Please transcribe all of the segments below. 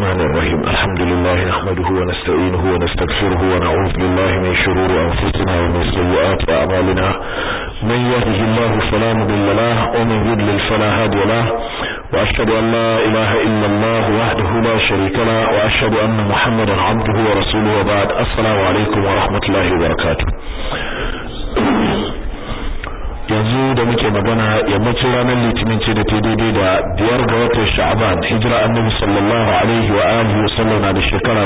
الرحمن الرحيم الحمد لله نحمده ونستعينه ونستغفره ونعوذ بالله من شرور أنفسنا ومن سيئات أعمالنا من يهده الله فلا مضل له ومن يضلل فلا هادي له وأشهد أن لا إله إلا الله وحده لا شريك له وأشهد أن محمدا عبده ورسوله وبعد السلام عليكم ورحمة الله وبركاته yanzu da muke magana yammacin ranar litinin ce da ta daidai da biyar ga watan sha'aban hijira annabi sallallahu alaihi wa alihi wa sallam na da shekara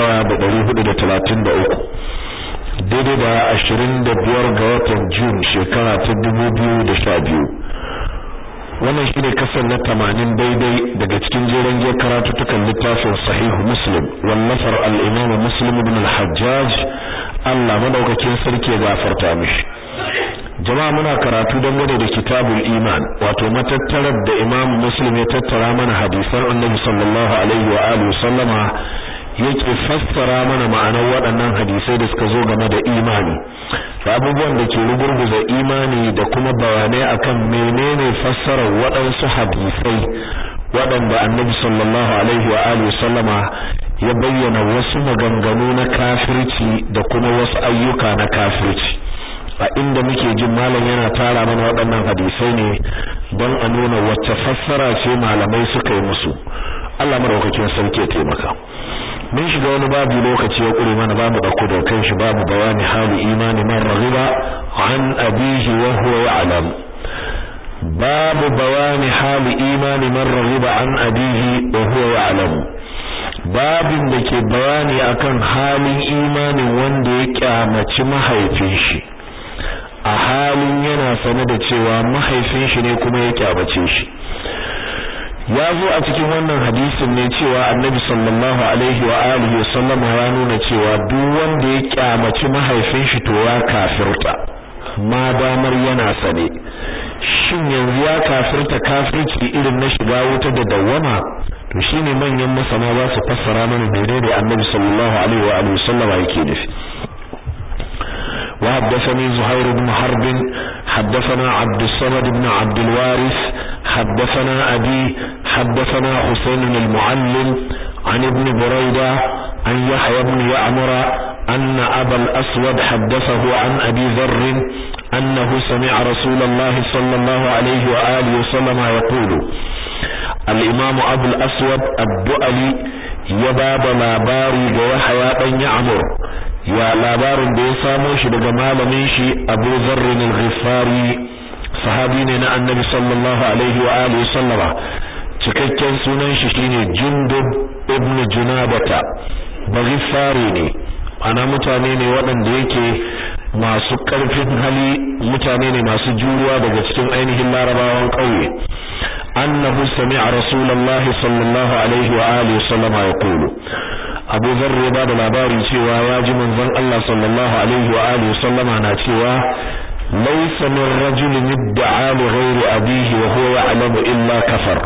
1433 daidai da 25 ga watan jun shekara ta 2012 wannan shine kasar na 80 daidai daga cikin jeren giyar karatutukan littafin sahihu muslim wallafar al-imam muslim ibn al-hajjaj Allah madaukakin sarki ya gafarta mishi jama'a muna karatu dangane da kitabul iman wato matattarar da imam muslim ya tattara mana hadisan annabi sallallahu alaihi wa alihi sallama yake fassara mana ma'anar waɗannan hadisai da suka zo game da imani da abubuwan da ke rugurguza imani da kuma bayanai akan menene fassarar waɗansu hadisai waɗanda annabi sallallahu alaihi wa alihi sallama ya bayyana wasu maganganu na kafirci da kuma wasu ayyuka na kafirci a inda muke jin malam yana tara mana waɗannan hadisai ne don a nuna wacce fassara ce malamai suka yi musu Allah madaukakin sarki ya taimaka mun shiga wani babu lokaci ya kure mana bamu dauko da kan shi babu bayani hali imani man raghiba an abihi wa huwa ya'lam babu bayani hali imani man raghiba an abihi wa huwa ya'lam babin da ke bayani akan halin imanin wanda ya kyamaci mahaifin shi a halin yana sane da cewa mahaifin shi ne kuma ya kyabace shi ya zo a cikin wannan hadisin ne cewa annabi sallallahu alaihi wa alihi sallama ya nuna cewa duk wanda ya kyamaci mahaifin shi to ya kafirta ma damar yana sane shin yanzu ya kafirta kafirci irin na shiga wuta da dawwama to shine manyan masana za su fassara mana menene annabi sallallahu alaihi wa alihi sallama yake nufi وحدثني زهير بن حرب حدثنا عبد الصمد بن عبد الوارث حدثنا أبي حدثنا حسين المعلم عن ابن بريدة عن يحيى بن يعمر أن أبا الأسود حدثه عن أبي ذر أنه سمع رسول الله صلى الله عليه وآله وسلم يقول الإمام أبو الأسود الدؤلي يباب لاباري ويحيى بن يعمر ya labarin da ya samo shi daga malamin shi Abu Dharr al-Ghifari sahabi ne na Annabi sallallahu alaihi wa alihi sallama cikakken sunan shi shine Jundub ibn Junabata Baghifari ne ana mutane ne waɗanda yake masu ƙarfin hali mutane ne masu juruwa daga cikin ainihin larabawan ƙauye annahu sami'a rasulullahi sallallahu alaihi wa alihi sallama yaqulu Abu Dharr ya bada labari cewa ya ji manzon Allah sallallahu alaihi wa alihi sallama na cewa laysa min rajulin idda'a li ghairi abihi wa huwa ya'lamu illa kafar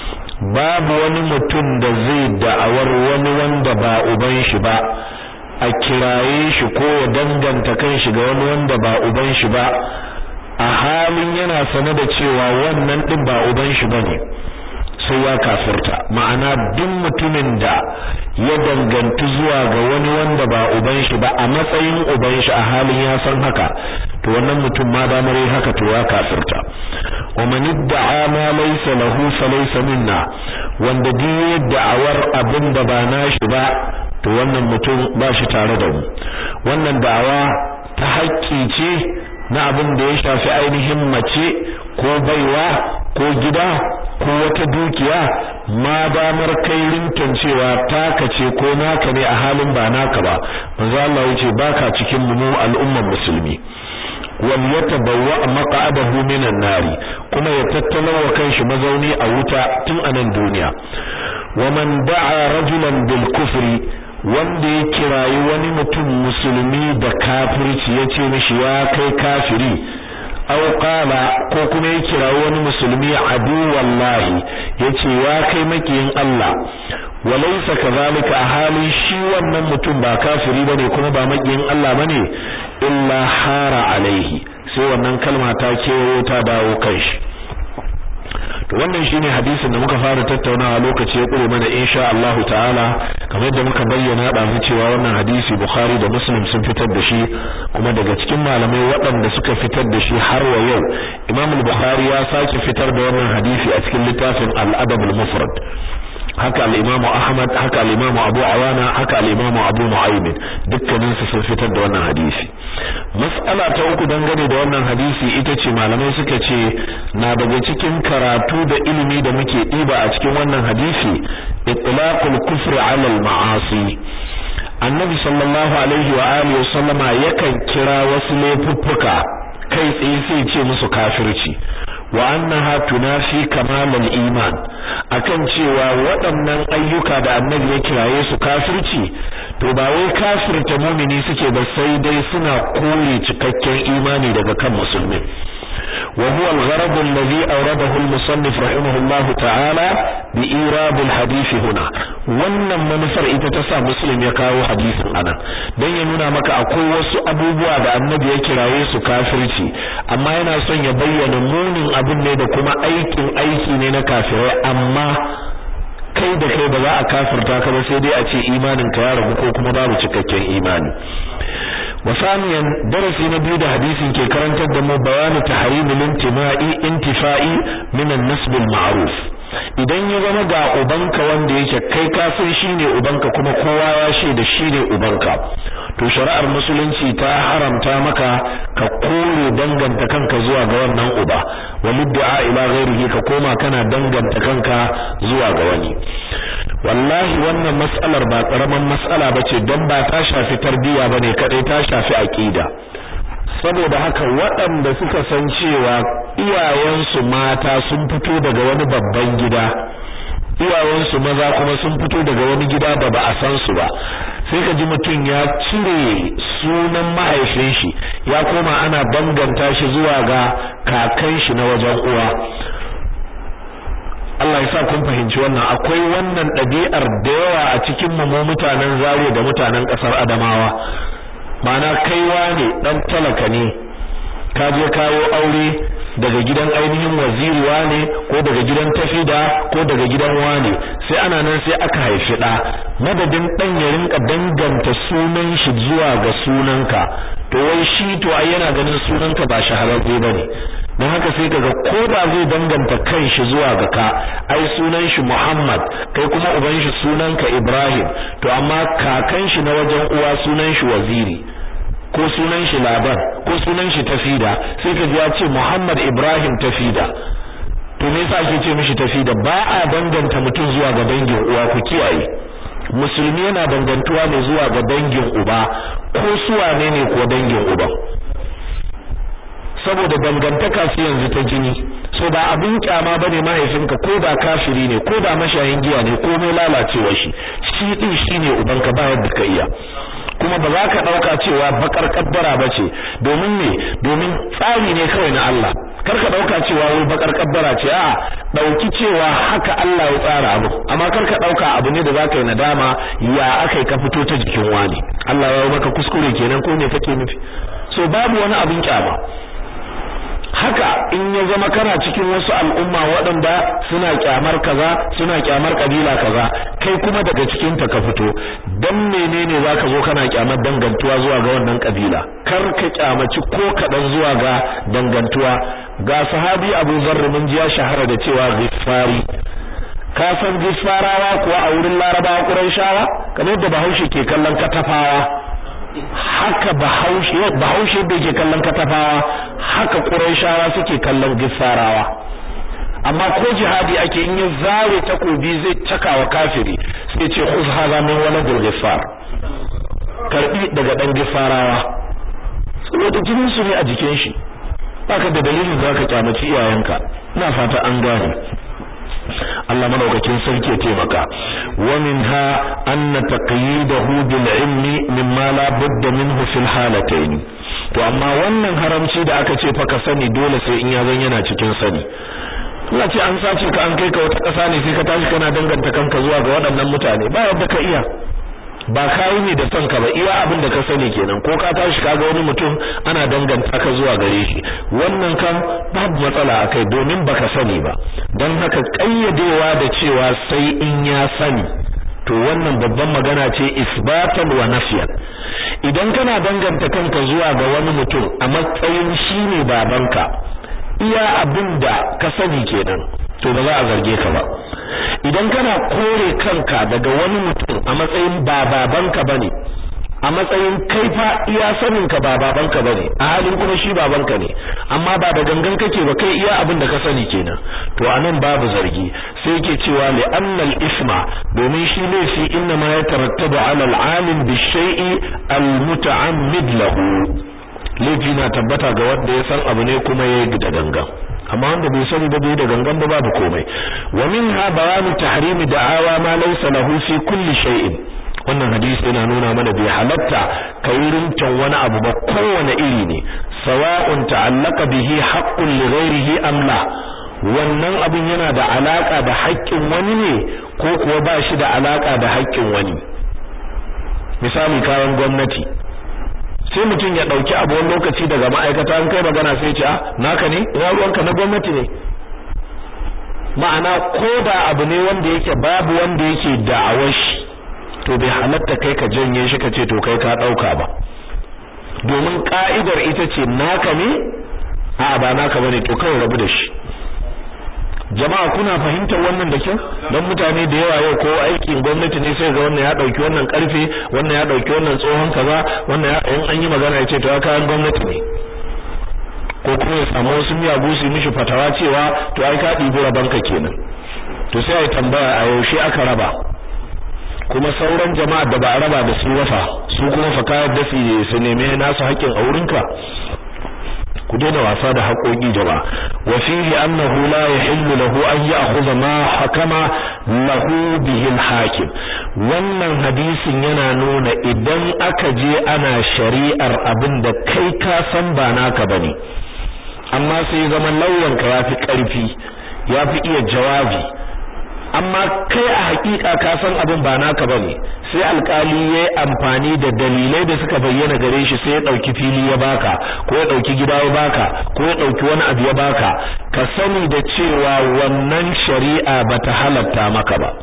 babu wani mutum da zai da'awar wani wanda ba uban shi ba a kiraye shi ko ya danganta kan shi ga wani wanda ba uban shi ba a halin yana sane da cewa wannan din ba uban shi bane sai ya kafirta ma'ana duk mutumin da ya dangantu zuwa ga wani wanda ba uban shi ba a matsayin uban shi a halin ya san haka to wannan mutum ma da mare haka to ya kafirta wa man idda'a ma laysa lahu fa laysa minna wanda duk da'awar abin da ba nashi ba to wannan mutum ba shi tare da mu wannan da'awa ta haƙƙi ce na abin da ya shafi ainihin mace ko baiwa ko gida ko wata dukiya ma damar kai rinton cewa taka ce ko naka ne a halin ba naka ba manzo Allah yace baka cikin mu al'ummar musulmi wal yatabawwa maq'adahu minan nari kuma ya tattala wa kanshi mazauni a wuta tun a nan duniya wa man da'a rajulan bil kufri wanda ya kirayi wani mutum musulmi da kafirci yace mishi ya kai kafiri aw qala ko kuma ya kira wani musulmi adu wallahi yace ya kai makiyin Allah walaysa kadhalika a halin shi wannan mutum ba kafiri bane kuma ba makiyin Allah bane illa hara alaihi sai wannan kalma ta kewayo ta dawo kai shi to wannan shine hadisin da muka fara tattaunawa lokaci ya kure mana insha Allah ta'ala kamar yadda muka bayyana da mu cewa wannan hadisi Bukhari da Muslim sun fitar da shi kuma daga cikin malamai waɗanda suka fitar da shi har wa yau Imam al-Bukhari ya sake fitar da wannan hadisi a cikin littafin Al-Adab al-Mufrad haka al-Imam Ahmad haka al-Imam Abu Awana haka al-Imam Abu Nu'aym dukkanin su sun fitar da wannan hadisi mas'ala ta uku dangane da wannan hadisi ita ce malamai suka ce na daga cikin karatu da ilimi da muke diba a cikin wannan hadisi itlaqul kufri 'ala al-ma'asi annabi sallallahu alaihi wa alihi wasallama yakan kira wasu laifuffuka kai tsaye sai ce musu kafirci wa annaha tunafi kamalal iman akan cewa waɗannan ayyuka da annabi ya kiraye su kafirci to ba wai kafirta mumini suke ba sai dai suna kore cikakken imani daga kan musulmi wa huwa al-gharad alladhi awradahu al-musannif rahimahullah ta'ala bi irad al-hadith huna wannan manufar ita ta sa muslim ya kawo hadisin anan dan ya nuna maka akwai wasu abubuwa da annabi ya kiraye su kafirci amma yana son ya bayyana munin abin ne da kuma aikin aiki ne na kafirai amma kai da kai ba za a kafirta ka ba sai dai a ce imanin ka ya ragu ko kuma babu cikakken imani wasaniyan darasi na biyu da hadisin ke karantar da mu bayanu tahrimul intima'i intifa'i min an-nasb al-ma'ruf idan ya zama ga ubanka wanda yake kai ka san shine ubanka kuma kowa ya shaida shine ubanka to shari'ar musulunci ta haramta maka ka kore danganta kanka zuwa ga wannan uba walid'a ila ghairihi ka koma kana danganta kanka zuwa ga wani wallahi wannan mas'alar ba karaman mas'ala bace don ba ta shafi tarbiyya bane kadai ta shafi aqida saboda haka waɗanda suka san cewa iyayensu mata sun fito daga wani babban gida iyayensu maza kuma sun fito daga wani gida da ba a san su ba sai ka ji mutum ya cire sunan mahaifin shi ya koma ana danganta shi zuwa ga kakan shi na wajen uwa Allah ya sa kun fahimci wannan akwai wannan ɗabi'ar da yawa a cikin mu mutanen Zaria da mutanen ƙasar Adamawa mana kaiwa ne dan talaka ne ka je kawo aure daga gidan ainihin waziri wane ko daga gidan tafida ko daga gidan wane sai ana nan sai aka haifi da madadin dan ya rinka danganta sunan shi zuwa ga sunanka to wai shi to ai yana ganin sunanka ba shahararre bane don haka sai kaga ko ba zai danganta kanshi zuwa ga ka ai sunan shi Muhammad kai kuma uban shi sunanka Ibrahim to amma kakan shi na wajen uwa sunan shi Waziri ko sunan shi Laban ko sunan shi Tafida sai kaji ya ce Muhammad Ibrahim Tafida to me yasa ake ce mishi Tafida ba a danganta mutum zuwa ga dangin uwa ku kiyaye musulmi yana dangantuwa ne zuwa ga dangin uba ko suwa ne ne ko dangin uba saboda dangantaka su yanzu ta jini so ba abin kyama bane mahaifinka ko da kafiri ne ko da mashayin giya ne ko mai lalacewa shi shi din shine ubanka ba yadda ka iya kuma ba za ka dauka cewa bakar kaddara bace domin ne domin tsari ne kawai na Allah kar ka dauka cewa wai bakar kaddara ce a dauki cewa haka Allah ya tsara abu amma kar ka dauka abu ne da za ka yi nadama ya akai ka fito ta jikin wani Allah ya yi maka kuskure kenan ko ne kake nufi so babu wani abin kyama haka in ya zama kana cikin wasu al'umma waɗanda suna kyamar kaza suna kyamar kabila kaza kai kuma daga cikin ta ka fito dan menene zaka zo kana kyamar dangantuwa zuwa ga wannan kabila kar ka kyamaci ko kadan zuwa ga dangantuwa ga sahabi Abu Zarr mun ji ya shahara da cewa Ghiffari ka san Ghiffarawa kuwa a wurin Larabawa Qurayshawa kamar da Bahaushe ke kallon katafawa haka bahaushe bahaushe da yake kallon katafawa haka quraishawa suke kallon gifarawa amma ko jihadi ake in ya zare takobi zai cakawa kafiri sai ce khuz hadha min waladil gifar karbi daga dan gifarawa saboda jinin su ne a jikin shi baka da dalilin da zaka kyamaci iyayenka ina fata an gane Allah madaukakin sarki ya taimaka wa minha anna taqyidahu bil ilmi mimma la budda minhu fil halatayn to amma wannan haramci da aka ce fa ka sani dole sai in ya zan yana cikin sani Allah ce an sace ka an kai ka wata ƙasa ne sai ka tashi kana danganta kanka zuwa ga waɗannan mutane ba yadda ka iya ba kai ne da son ka ba iya abin da ka sani kenan ko ka tashi kaga wani mutum ana danganta ka zuwa gare shi wannan kan babu matsala akai domin baka sani ba dan haka kayyadewa da cewa sai in ya sani to wannan babban magana ce isbatan wa nafyan idan kana danganta kanka zuwa ga wani mutum a matsayin shine babanka iya abin da ka sani kenan to ba za a zarge ka ba idan kana kore kanka daga wani mutum a matsayin ba babanka bane a matsayin kai fa iya sanin ka ba babanka bane a halin kuma shi babanka ne amma ba da gangan kake ba kai iya abin da ka sani kenan to anan babu zargi sai yake cewa li annal isma domin shi laifi inna ma yatarattabu ala al-alim bi shay'i al-muta'ammid lahu laifi na tabbata ga wanda ya san abu ne kuma yayi da gangan amma wanda bai sani ba bai da gangan ba babu komai wa minha bayanu tahrimi da'awa ma laysa lahu fi kulli shay'in wannan hadisi yana nuna mana bai halatta kai rintan wani abu ba kowane iri ne sawa'un ta'allaka bihi haqqun li ghairihi am la wannan abin yana da alaka da haƙƙin wani ne ko kuwa ba shi da alaka da haƙƙin wani misali kayan gwamnati sai mutum ya dauki abu wani lokaci daga ma'aikata an kai magana sai ce ah naka ne ina ruwanka na gwamnati ne ma'ana koda abu ne wanda yake babu wanda yake da'awar shi to bai halatta kai ka janye shi ka ce to kai ka dauka ba domin ka'idar ita ce naka ne a ba naka bane to kai rabu da shi jama'a kuna fahimtar wannan da kyau dan mutane da yawa yau ko aikin gwamnati ne sai ga wannan ya dauki wannan karfe wannan ya dauki wannan tsohon kaza wannan ya in an yi magana ya ce to kayan gwamnati ne ko kuma ya samu wasu miyagu su mishi fatawa cewa to ai ka ɗibi rabanka kenan to sai ai tambaya a yaushe aka raba kuma sauran jama'a da ba a raba da su wafa su kuma fa kayar da su neme nasu haƙƙin a wurinka ku daina wasa da haƙoƙi jama'a wa fihi annahu la yahillu lahu an ya'khudha ma hakama lahu bihi al-hakim wannan hadisin yana nuna idan aka je ana shari'ar abin da kai ka san ba naka bane amma sai zaman lauyanka yafi ƙarfi yafi iya jawabi amma kai a hakika ka san abin ba naka bane sai alkali yayi amfani da dalilai da suka bayyana gare shi sai ya dauki fili ya baka ko ya dauki gida ya baka ko ya dauki wani abu ya baka ka sani da cewa wannan shari'a bata halatta maka ba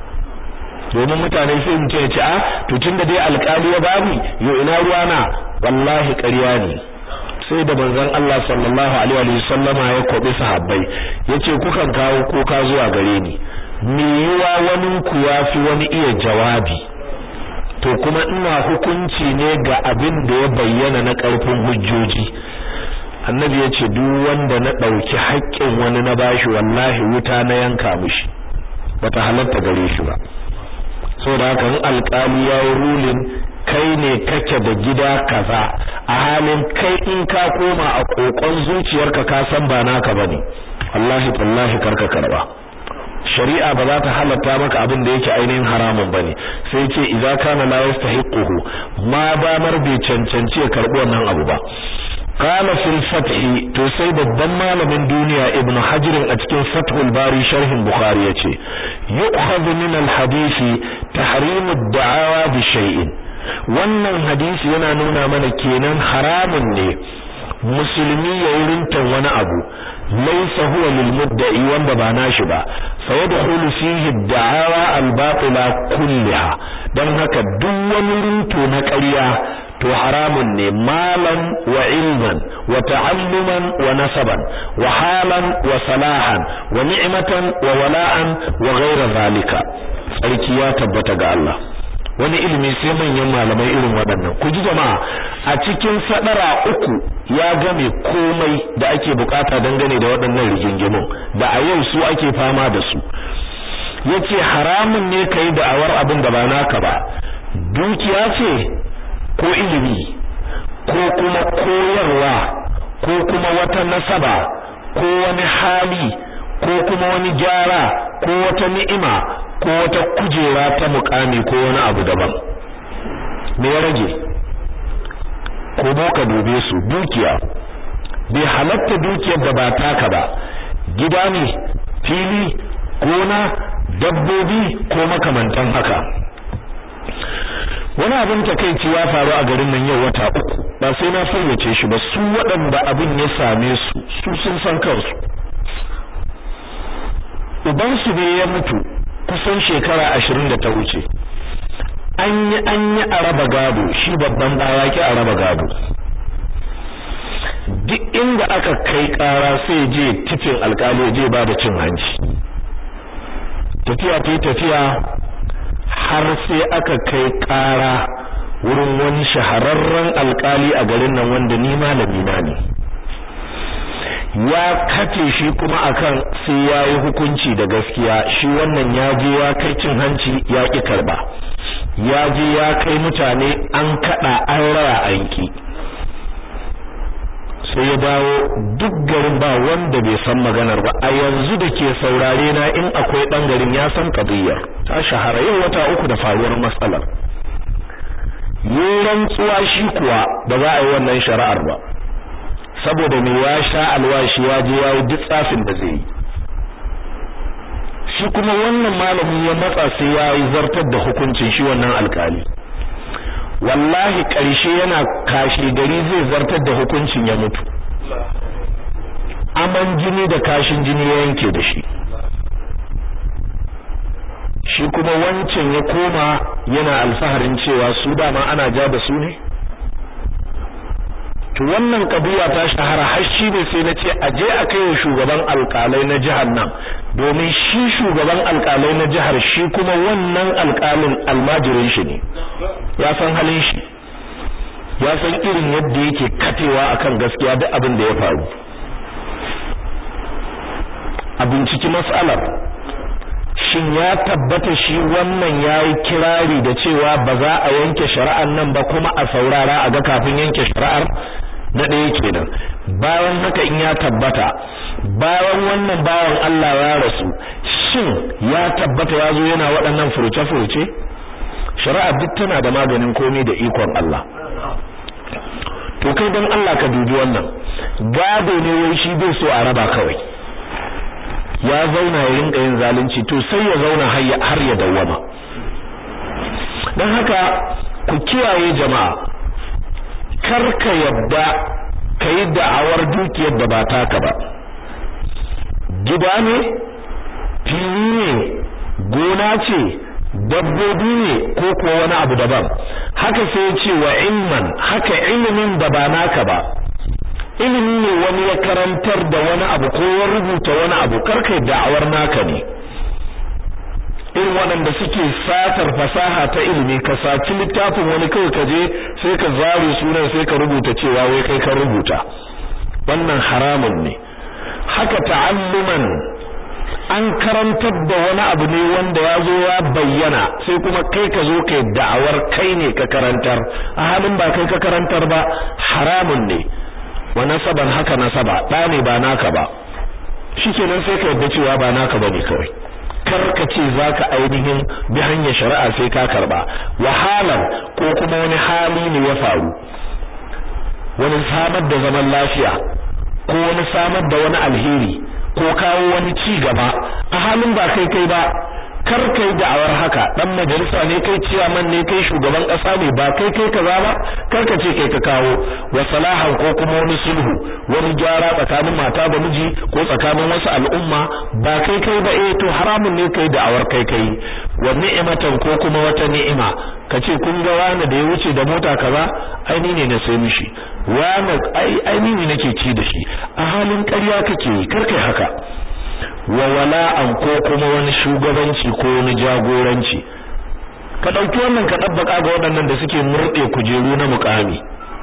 domin mutane sai mu ce a to tunda dai alkali ya bani yo ina ruwana wallahi ƙarya ne sai da manzon Allah sallallahu alaihi wa sallama ya kobi sahabbai yace kukan kawo kuka zuwa gare ni me yiwa wani ku yafi wani iya jawabi to kuma ina hukunci ne ga abin da ya bayyana na ƙarfin hujjoji annabi ya ce duk wanda na ɗauki haƙƙin wani na bashi wallahi wuta na yanka mishi bata halatta gare shi ba saboda haka in alƙali ya yi rulin kai ne kake da gida kaza a halin kai in ka koma a kokon zuciyarka ka san ba naka bane wallahi tallahi karka karba shari'a ba za ta halatta maka abin da yake ainihin haramun bane sai ce idza kana la yastahiquhu ma damar bai cancanci ya karbi wannan abu ba qala fil fath to sai babban malamin duniya ibnu hajar a cikin fathul bari sharhin bukhari yace yu'khadhu min al hadisi tahrim ad-da'awa bi shay'in wannan hadisi yana nuna mana kenan haramun ne musulmi ya rintan wani abu laysa huwa lil mudda'i wanda ba nashi ba sayadkhulu fihi ad-da'awa al-batila kullaha dan haka duk wani rinto na ƙarya to haramun ne malan wa ilman wa ta'alluman wa nasaban wa halan wa salahan wa ni'matan wa wala'an wa ghayra zalika tsarki ya tabbata ga Allah wani ilimi sai manyan malamai irin waɗannan ku ji jama'a a cikin sadara uku ya game komai da ake bukata dangane da waɗannan rigingimun da a yau su ake fama da su yace haramun ne kai da'awar abin da ba naka ba dukiya ce ko ilimi ko kuma koyarwa ko kuma wata nasaba ko wani hali ko kuma wani gyara ko wata ni'ima ko wata kujera ta mukami ko wani abu daban me ya rage ko boka dube su dukiya bai halatta dukiyar da ba taka ba gida ne fili gona dabbobi ko makamantan haka wani abin takeici ya faru a garin nan yau wata uku ba sai na fayyace shi ba su waɗanda abin ya same su su sun san kansu uban su ne ya mutu kusan shekara ashirin da ta wuce an yi an yi a raba gado shi babban ɗaya ki a raba gado duk inda aka kai ƙara sai je tifin alƙali je ba da cin hanci tafiya ta tafiya har sai aka kai ƙara wurin wani shahararren alƙali a garin nan wanda ni malami na ne ya kace shi kuma akan sai ya yi hukunci da gaskiya shi wannan ya je ya kai cin hanci ya ƙi karba ya je ya kai mutane an kaɗa an raya aiki sai ya dawo duk garin ba wanda bai san maganar ba a yanzu da ke saurare na in akwai ɗan garin ya san kabiyar ta shahara yau wata uku da faruwar matsalar yi rantsuwa shi kuwa ba za a yi wannan shari'ar ba saboda me ya sha alwashi ya je ya yi duk tsafin da zai yi shi kuma wannan malami ya matsa sai ya yi zartar da hukuncin shi wannan alkali wallahi ƙarshe yana kashi gari zai zartar da hukuncin ya mutu aman jini da kashin jini ya yanke da shi shi kuma wancan ya koma yana alfaharin cewa su dama ana ja da su ne to wannan kabiya ta shahara har shi ne sai na ce a je a kai wa shugaban alkalai na jihar nan domin shi shugaban alkalai na jihar shi kuma wannan alkalin almajirin shi ne ya san halin shi ya san irin yadda yake katewa akan gaskiya duk abin da ya faru a binciki matsalar shin ya tabbata shi wannan yayi kirari da cewa ba za a yanke shari'ar nan ba kuma a saurara a ga kafin yanke shari'ar na ɗaya kenan bayan haka in ya tabbata bayan wannan bawan Allah ya rasu shin ya tabbata ya zo yana waɗannan furuce-furuce shari'a duk tana da maganin komai da ikon Allah to kai don Allah ka dubi wannan gado ne wai shi bai so a raba kawai ya zauna ya rinka yin zalunci to sai ya zauna har ya dawwama don haka ku kiyaye jama'a kar ka yadda ka yi da'awar dukiyar da ba taka ba gida ne fili ne gona ce dabbobi ne ko ko wani abu daban haka sai ya ce wa ilman haka ilimin da ba naka ba ilimi ne wani ya karantar da wani abu ko ya rubuta wani abu karkai da'awar naka ne irin waɗanda suke satar fasaha ta ilimi ka saci littafin wani kawai ka je sai ka zare sunan sai ka rubuta cewa wai kai ka rubuta wannan haramun ne haka ta'alluman an karantar da wani abu ne wanda ya zo ya bayyana sai kuma kai ka zo kai da'awar kai ne ka karantar a halin ba kai ka karantar ba haramun ne wa nasaban haka nasaba ɗa ne ba naka ba shikenan sai ka yadda cewa ba naka bane kawai karka ce zaka ainihin bi hanyar shari'a sai ka karba wahalan ko kuma wani hali ne ya faru wani samar da zaman lafiya ko wani samar da wani alheri ko kawo wani ci gaba a halin ba kai kai ba kar kai da'awar haka dan majalisa ne kai ciyaman ne kai shugaban kasa ne ba kai kai kaza ba kar ka ce kai ka kawo wa salahan ko kuma wani sulhu wani gyara tsakanin mata da miji ko tsakanin wasu al'umma ba kai kai ba eh to haramun ne kai da'awar kai kai wa ni'matan ko kuma wata ni'ima ka ce kun ga wani da ya wuce da mota kaza ai ni ne na sai mishi wani ai ai ni ne nake ci da shi a halin ƙarya kake kar kai haka wa wala'an ko kuma wani shugabanci ko wani jagoranci ka dauki wannan ka dabbaka ga waɗannan da suke murde kujeru na mukami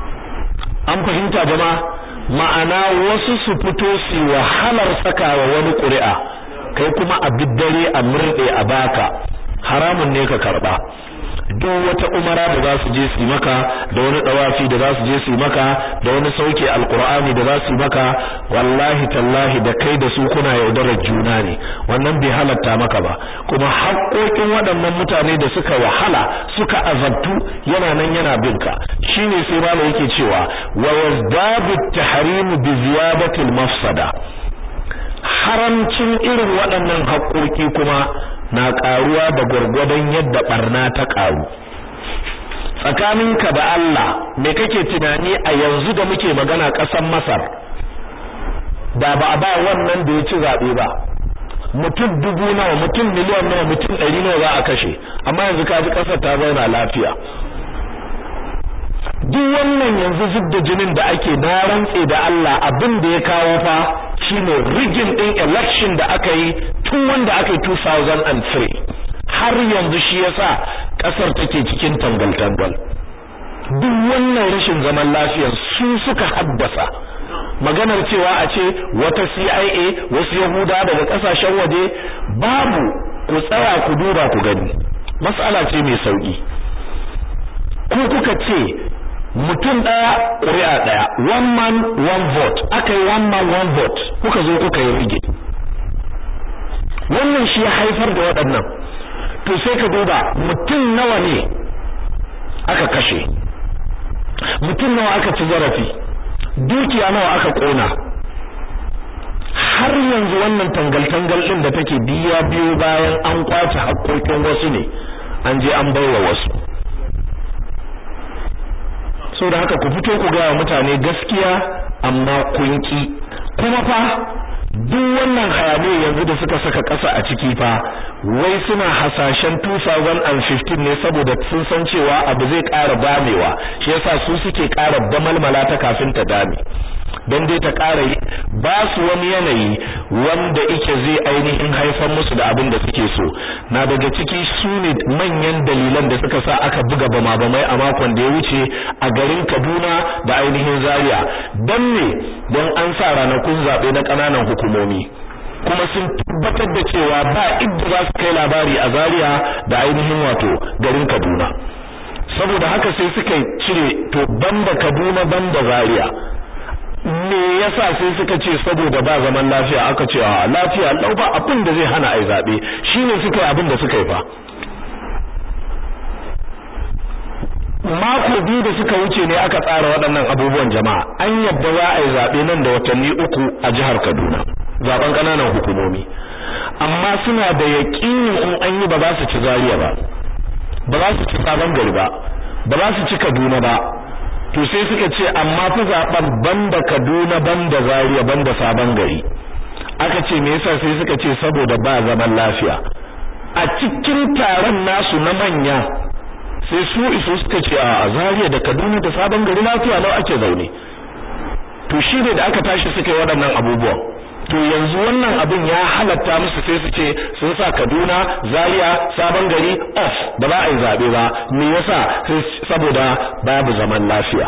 an fahimta jama'a ma'ana wasu su fito su wahalar sakawa wani ƙuri'a kai kuma a biddare a murde a baka haramun ne ka karba duk wata umara da za su je su maka da wani dawafi da za su je su maka da wani sauke alqur'ani da za su maka wallahi tallahi da kai da su kuna yaudarar juna ne wannan bai halatta maka ba kuma haƙoƙin waɗannan mutane da suka wahala suka azabtu yana nan yana bin ka shine sai malam yake cewa wa yazdadu at-tahrim bi ziyadati al-mafsada haramcin irin waɗannan haƙoƙi kuma na ƙaruwa da gwargwadon yadda barna ta ƙaru tsakaninka da Allah me kake tunani a yanzu da muke magana ƙasar Masar da ba a ba wannan da ya ci zaɓe ba mutum dubu nawa mutum miliyan nawa mutum ɗari nawa za a kashe amma yanzu ka ji ƙasar ta zauna lafiya duk wannan yanzu zub da jinin da ake na rantse da Allah abin da ya kawo fa shine rigin din election da aka yi tun wanda aka yi 2003 har yanzu shi yasa kasar take cikin tangal-tangal duk wannan rashin zaman lafiya su suka haddasa maganar cewa a ce wata CIA wasu Yahuda daga kasashen waje babu ku tsaya ku duba ku gani mas'ala ce mai sauki ku kuka ce mutum ɗaya ƙuri'a ɗaya one man one vote aka yi one man one vote kuka zo kuka yi rige wannan shi ya haifar da waɗannan to sai ka duba mutum nawa ne aka kashe mutum nawa aka ci zarafi dukiya nawa aka ƙona har yanzu wannan tangal-tangal ɗin da take biya biyo bayan an kwace haƙƙoƙin wasu ne an je an baiwa wasu so da haka ku fito ku gaya mutane gaskiya amma kun ki kuma fa duk wannan hayaniya yanzu da suka saka ƙasa a ciki fa wai suna hasashen 2015 ne saboda sun san cewa abu zai ƙara damewa shi yasa su suke ƙara damalmala ta kafin ta dame don dai ta ƙara ba su wani yanayi wanda ike zai ainihin haifar musu da abin da suke so na daga ciki su ne manyan dalilan da suka sa aka buga bama bamai a makon da ya wuce a garin Kaduna da ainihin Zaria don ne don an sa ranakun zaɓe na ƙananan hukumomi kuma sun tabbatar da cewa ba idda za su kai labari a Zaria da ainihin wato garin Kaduna saboda haka sai suka cire to banda Kaduna banda Zaria me yasa sai suka ce saboda ba zaman lafiya aka ce a lafiya lau ba abin da zai hana ai zabe shine suka yi abin da suka yi fa mako biyu da suka wuce ne aka tsara waɗannan abubuwan jama'a an yadda za a yi zabe nan da watanni uku a jihar Kaduna zaben kananan hukumomi amma suna da yaƙinin in an yi ba za su ci Zaria ba ba za su ci Sabon Gari ba ba za su ci Kaduna ba to sai suka ce amma fa zaben banda Kaduna banda Zaria banda Sabon Gari aka ce me yasa sai suka ce saboda ba zaman lafiya a cikin taron nasu na manya sai su iso suka ce a Zaria da Kaduna da Sabon Gari lafiya lau ake zaune to shi ne da aka tashi suka yi waɗannan abubuwan to yanzu wannan abin ya halatta musu sai su ce sun sa Kaduna Zaria Sabon Gari off ba za a yi zabe ba me yasa saboda babu zaman lafiya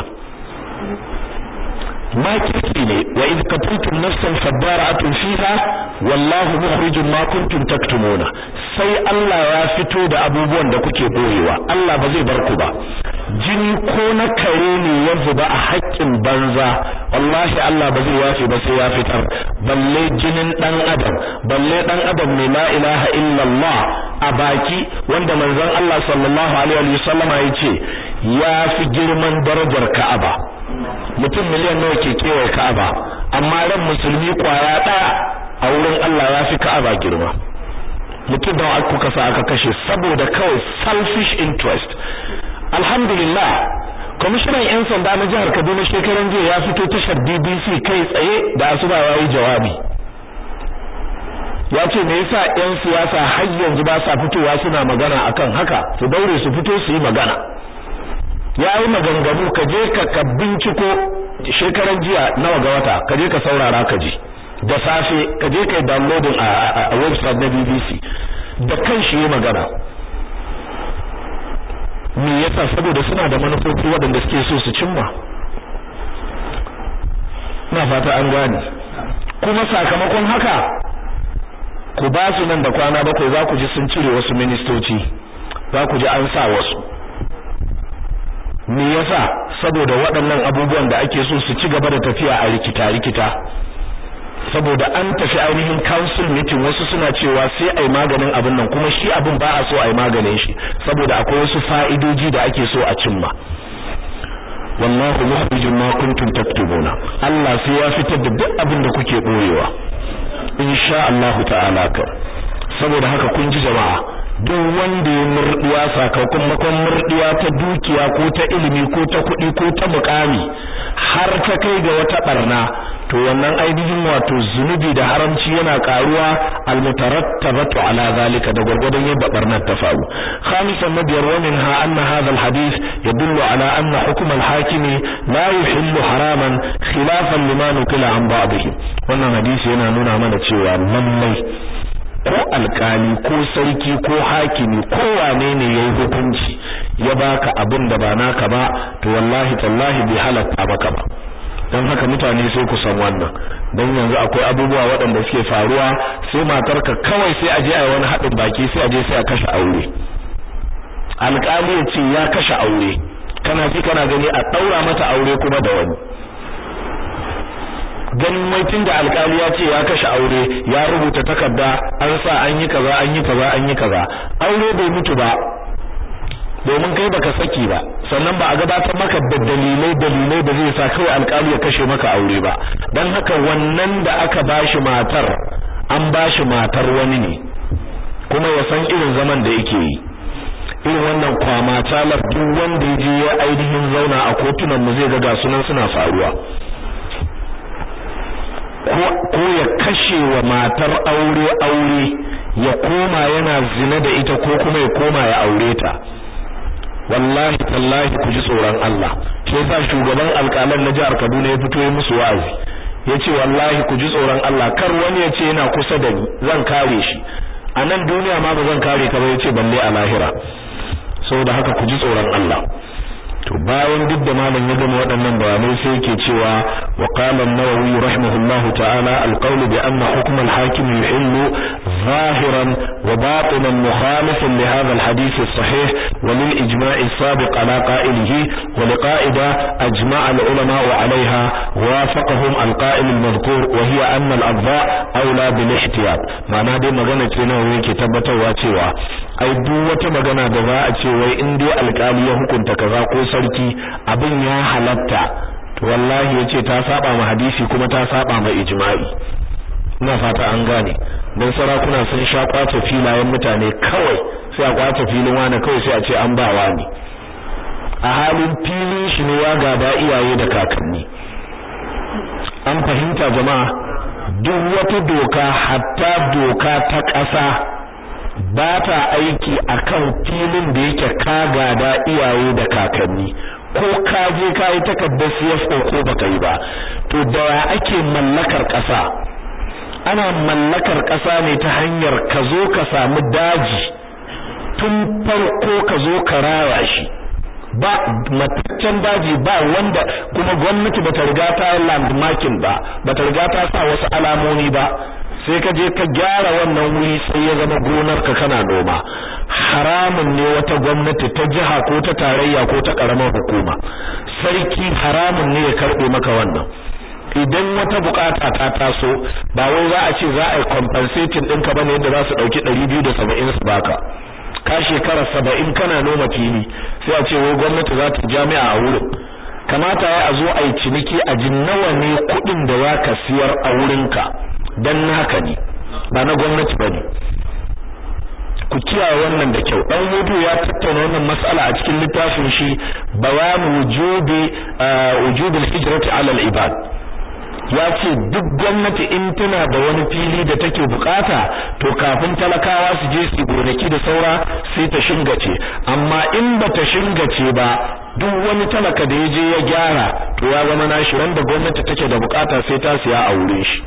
makirki ne wa idh qataltum nafsan fadara'atun fiha wallahu mukhrijum ma kuntum taktumuna sai Allah ya fito da abubuwan da kuke boyewa Allah ba zai bar ku ba jini ko na kare ne ya zuba a haƙƙin banza wallahi Allah ba zai yafe ba sai ya fitar balle jinin dan adam balle dan adam ne la ilaha illallah a baki wanda manzon Allah sallallahu alaihi wa sallama yace ya fi girman darajar Ka'aba mutum miliyan nawa ke kewaye Ka'aba amma ran musulmi kwaya daya a wurin Allah ya fi Ka'aba girma mutum da kuka sa aka kashe saboda kawai selfish interest alhamdulillah kwamishinan 'yan sanda na jihar kaduna shekaran jiya ya fito tashar bbc kai tsaye da asuba ya yi jawabi ya ce me yasa 'yan siyasa har yanzu ba sa fitowa suna magana akan haka su daure su fito su yi magana ya yi maganganu ka je ka ka binciko shekaran jiya nawa ga wata ka je ka saurara ka ji da safe ka je ka yi downloading a website na bbc da kan shi yi magana me yasa saboda suna da manufofi waɗanda suke so su cimma ina fata an gane kuma sakamakon haka ku ba su nan da kwana bakwai za ku ji sun cire wasu ministoci za ku ji an sa wasu me yasa saboda waɗannan abubuwan da ake so su ci gaba da tafiya a rikita rikita saboda an tafi ainihin council meeting wasu suna cewa sai ai maganin abin nan kuma shi abin ba a so ai maganin shi saboda akwai wasu fa'idoji da ake so a cimma wallahu mukhrijum ma kuntum taktubuna Allah sai ya fitar da duk abin da kuke boyewa insha Allah ta'ala ka saboda haka kun ji jama'a duk wanda ya murdiya sakamakon murdiya ta dukiya ko ta ilimi ko ta kuɗi ko ta mukami har ta kai ga wata barna to wannan ainihin wato zunubi da haramci yana karuwa almutarattabatu ala zalika da gurgurdan yadda barnar ta faru khamisan nabiyar wa minha anna hadha alhadith yadullu ala anna hukm alhakim la yuhillu haraman khilafan lima nukila an ba'dihi wannan hadisi yana nuna mana cewa lallai ko alkali ko sarki ko hakimi ko wane ne yayi hukunci ya baka abin da ba naka ba to wallahi tallahi bi halatta maka ba don haka mutane sai ku san wannan don yanzu akwai abubuwa waɗanda suke faruwa sai matarka kawai sai aje a wani haɗin baki sai aje sai a kashe aure alƙali ya ce ya kashe aure kana ji kana gani a ɗaura mata aure kuma da wani ganin wai tunda alƙali ya ce ya kashe aure ya rubuta takarda an sa an yi kaza an yi kaza an yi kaza aure bai mutu ba domin kai baka saki ba sannan ba a gabatar maka da dalilai dalilai da zai sa kawai alƙali ya kashe maka aure ba dan haka wannan da aka bashi matar an bashi matar wani ne kuma ya san irin zaman da yake yi irin wannan kwama talar duk wanda ya je ya ainihin zauna a kotunan mu zai ga ga sunan suna faruwa ko ya kashe wa matar aure aure ya koma yana zina da ita ko kuma ya koma ya aure ta wallahi tallahi ku ji tsoron Allah ke sa shugaban alƙalan na jihar Kaduna ya fito ya musu wa'azi yace wallahi ku ji tsoron Allah kar wani ya ce yana kusa da ni zan kare shi a nan duniya ma ba zan kare ka ba yace balle a lahira saboda haka ku ji tsoron Allah to bayan duk da malam ya gama waɗannan bayanai sai yake cewa wa qala an-nawawi rahimahullahu ta'ala al-qawl bi anna hukm al-hakim yuhillu zahiran wa batinan mukhalifan li hadha al-hadith as-sahih wa lil ijma' as-sabiq ala qa'ilihi wa li qa'ida ajma' al-ulama 'alayha wafaqahum al-qa'il al-madhkur wa hiya anna al-adha awla bil ihtiyat ma'ana dai magana ce nawa yake tabbatarwa cewa ai duk wata magana da za a ce wai in dai alƙali ya hukunta kaza ko sarki abin ya halatta to wallahi yace ta saba ma hadisi kuma ta saba ma ijma'i ina fata an gane dan sarakuna sun sha kwace filayen mutane kawai sai a kwace filin wani kawai sai a ce an ba wani a halin filin shi ne ya gada iyaye da kakanni an fahimta jama'a duk wata doka hatta doka ta ƙasa ba ta aiki akan filin da yake ka gada iyaye da kakanni ko ka je ka yi takardar CFO ko baka yi ba to da ya ake mallakar ƙasa ana mallakar ƙasa ne ta hanyar ka zo ka samu daji tun farko ka zo ka raya shi ba mataccen daji ba wanda kuma gwamnati bata riga ta landmarking ba bata riga ta sa wasu alamomi ba sai ka je ka gyara wannan wuri sai ya zama gonar ka kana noma haramun ne wata gwamnati ta jiha ko ta tarayya ko ta karamar hukuma sarki haramun ne ya karbe maka wannan idan wata bukata ta taso ba wai za a ce za a yi compensating ɗinka bane yadda za su ɗauki ɗari biyu da saba'in su baka ka shekara saba'in kana noma fili sai a ce wai gwamnati za ta jami'a a wurin kamata ya a zo a yi ciniki a ji nawa ne kuɗin da za ka siyar a wurinka dan naka ne ba na gwamnati bane ku kiyaye wannan da kyau dan hudu ya tattauna wannan mas'ala a cikin littafin shi bayan wujubi wujubil hijrati ala al ibad ya ce duk gwamnati in tana da wani fili da take bukata to kafin talakawa su je su gonaki da saura sai ta shingace amma in ba ta shingace ba duk wani talaka da ya je ya gyara to ya zama nashi ran da gwamnati take da bukata sai ta siya a wurin shi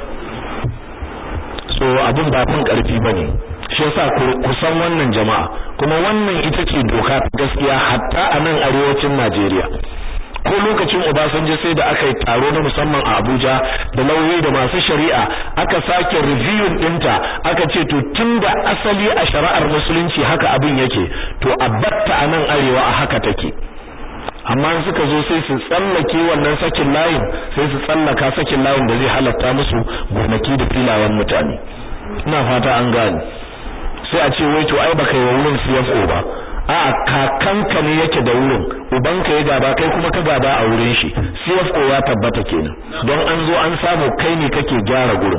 so abin ba fin karfi bane shi yasa ku san wannan jama'a kuma wannan ita ce doka ta gaskiya hatta a nan arewacin Najeriya ko lokacin Obasanjo sai da aka yi taro na musamman a Abuja da lauyoyi da masu shari'a aka sake review dinta aka ce to tunda asali a shari'ar musulunci haka abin yake to a batta a nan arewa a haka take amma in suka zo sai su tsallake wannan sakin layin sai su tsallaka sakin layin da zai halatta musu gonaki da filayen mutane ina fata an gane sai a ce wai to ai baka yi wa wurin CFO ba a kakanka ne yake da wurin ubanka ya gaba kai kuma ka gaba a wurin shi CFO ya tabbata kenan don an zo an samu kai ne kake gyara gurin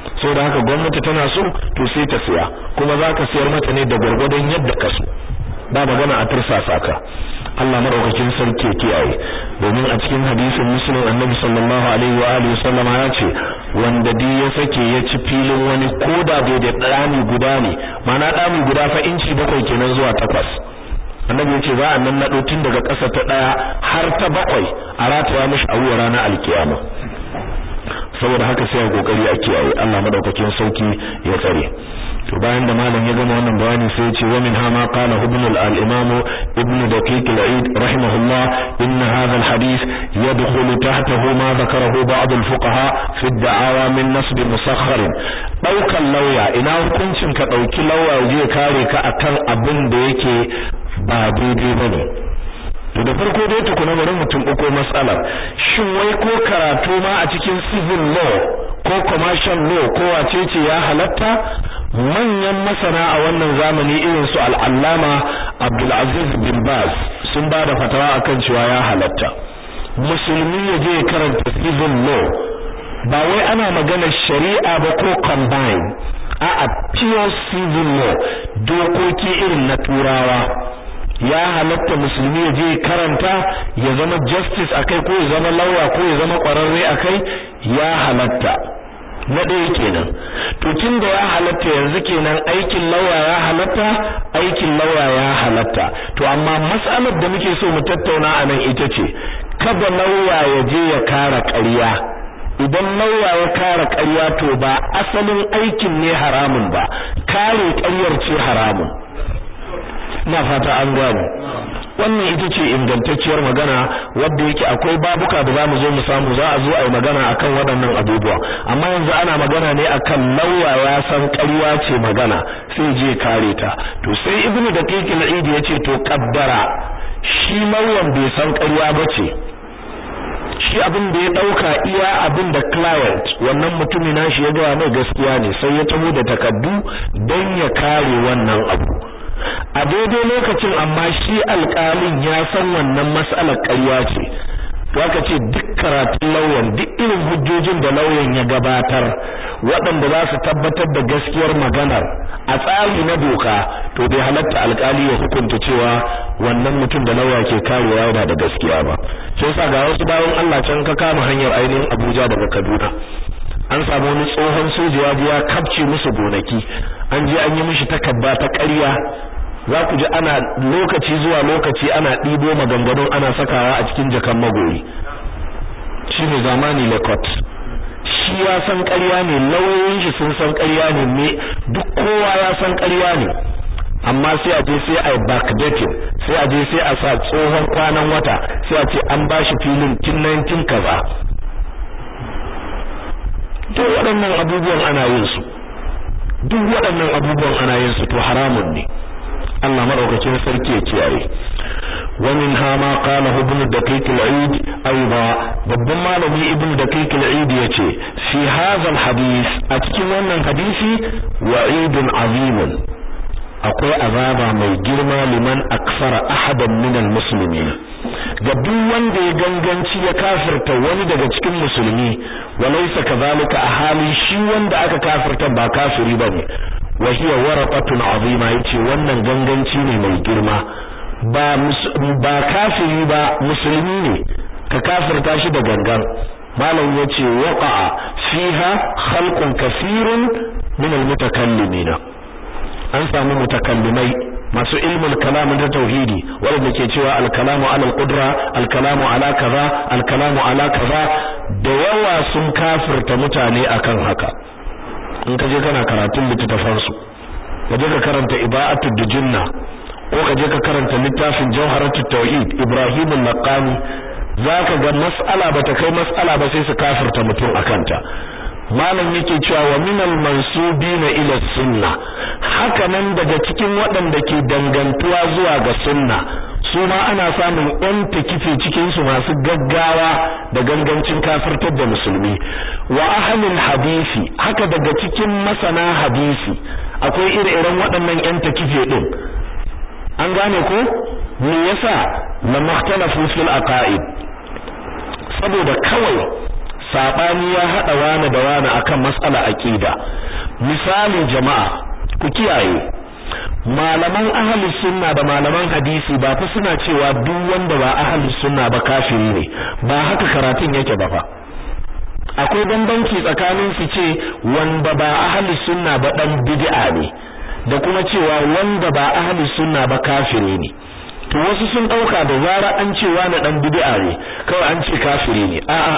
saboda haka gwamnati tana so to sai ta siya kuma zaka siyar mata ne da gwargwadon yadda ka so ba magana a tursasa ka Allah madaukakin sarki ya kiyaye domin a cikin hadisin muslim annabi sallallahu alaihi wa alihi sallam ya ce wanda di ya sake ya ci filin wani koda bai da dami guda ne ma'ana dami guda fa inci bakwai kenan zuwa takwas annabi yace za a nan nado tun daga ƙasa ta daya har ta bakwai a rataya mishi a wuya ranar alkiyama saboda haka sai a kokari a kiyaye Allah madaukakin sauki ya tsare to bayan da malam ya gama wannan bayani sai ya ce wa min hama qala ibn al-imam ibn daqiq al-eid rahimahullah inna hadha al-hadith yadkhulu tahtahu ma dhakarahu ba'd al-fuqaha fi ad-da'awa min nasb musakhkhar daukan lauya ina hukuncin ka dauki lauya je kare ka akan abin da yake ba daidai bane to da farko dai tukuna bari mutum uku matsalar shin wai ko karatu ma a cikin civil law ko commercial law ko wacece ya halatta manyan masana a wannan zamani irin su al'allama Abdulaziz bin Baz sun ba da fatawa akan cewa ya halatta musulmi ya je karanta civil law ba wai ana magana shari'a ba ko combine a pure civil law dokoki irin na turawa ya halatta musulmi ya je karanta ya zama justice akai ko ya zama lawyer ko ya zama kwararre akai ya halatta na ɗaya kenan to tun da ya halatta yanzu kenan aikin lauya ya halatta aikin lauya ya halatta to amma mas'alar da muke so mu tattauna a nan ita ce kada lauya ya je ya kara ƙarya idan lauya ya kara ƙarya to ba asalin aikin ne haramun ba kare ƙaryar ce haramun ina fata an gane wannan ita ce ingantacciyar magana wadda yake akwai babuka da zamu zo mu samu za a zo a yi magana akan waɗannan abubuwa amma yanzu ana magana ne akan lauya ya san ƙarya ce magana sai je kare ta to sai ibnu daqiq al-eid yace to kaddara shi lauyan bai san ƙarya bace shi abin da ya dauka iya abin da client wannan mutumin nashi ya ga mai gaskiya ne sai ya tamo da takaddu don ya kare wannan abu a daidai lokacin amma shi alƙalin ya san wannan mas'alar ƙarya ce to aka ce duk karatun lauyan duk irin hujjojin da lauyan ya gabatar waɗanda za su tabbatar da gaskiyar maganar a tsari na doka to bai halatta alƙali ya hukunta cewa wannan mutum da lauya ke karewa yana da gaskiya ba sai yasa ga wasu bayan Allah can ka kama hanyar ainihin Abuja daga Kaduna an samu wani tsohon soja ya ya kapce musu gonaki an je an yi mishi takarda ta ƙarya za ku ji ana lokaci zuwa lokaci ana ɗibo maganganun ana sakawa a cikin jakan magoyi shi ne zamani lekot shi ya san ƙarya ne lauyoyin shi sun san ƙarya ne me duk kowa ya san ƙarya ne amma sai a je sai a backdating sai a je sai a sa tsohon kwanan wata sai a ce an ba shi filin tun 19 kaza duk waɗannan abubuwan ana yin su duk waɗannan abubuwan ana yin su to haramun ne Allah madaukakin sarki ya kiyaye wa min ha ma qala ibn daqiq al-eid aiba babban malami ibn daqiq al-eid yace fi hadha al-hadith a cikin wannan hadisi wa'idun azimun akwai azaba mai girma liman aksara ahadan min al-muslimin ga duk wanda ya ganganci ya kafirta wani daga cikin musulmi walaysa kazalika a hali shi wanda aka kafirta ba kafiri bane wa hiya waraqatun azima yace wannan ganganci ne mai girma ba ba kafiri ba musulmi ne ka kafirta shi da gangan malam yace waqa'a fiha khalqun kaseerun min almutakallimin an samu mutakallimai masu ilmul kalam da tauhidi wanda ke cewa al-kalamu ala al-qudra al-kalamu ala kaza al-kalamu ala kaza da yawa sun kafirta mutane akan haka in ka je kana karatun littafan su ka je ka karanta ibaatud dujunna ko ka je ka karanta littafin jawharatut tauhid ibrahim al-laqani zaka ga mas'ala bata kai mas'ala ba sai su kafirta mutum akanta malam yake cewa wa minal mansubina ila sunna haka nan daga cikin waɗanda ke dangantuwa zuwa ga sunna su ma ana samun ɗan takife cikin su masu gaggawa da gangancin kafirtar da musulmi wa ahlul hadisi haka daga cikin masana hadisi akwai ire-iren waɗannan ƴan takife din an gane ko me yasa la makhtalafu fil aqaid saboda kawai sabani ya hada wani da wani akan mas'ala aqida misali jama'a ku kiyaye malaman ahli sunna da malaman hadisi ba fa suna cewa duk wanda ba ahli sunna ba kafiri ne ba haka karatun yake ba fa akwai bambanci tsakanin su ce wanda ba ahli sunna ba dan bid'a ne da kuma cewa wanda ba ahli sunna ba kafiri ne to wasu sun dauka da zara an cewa na dan bid'a ne kawai an ce kafiri ne a'a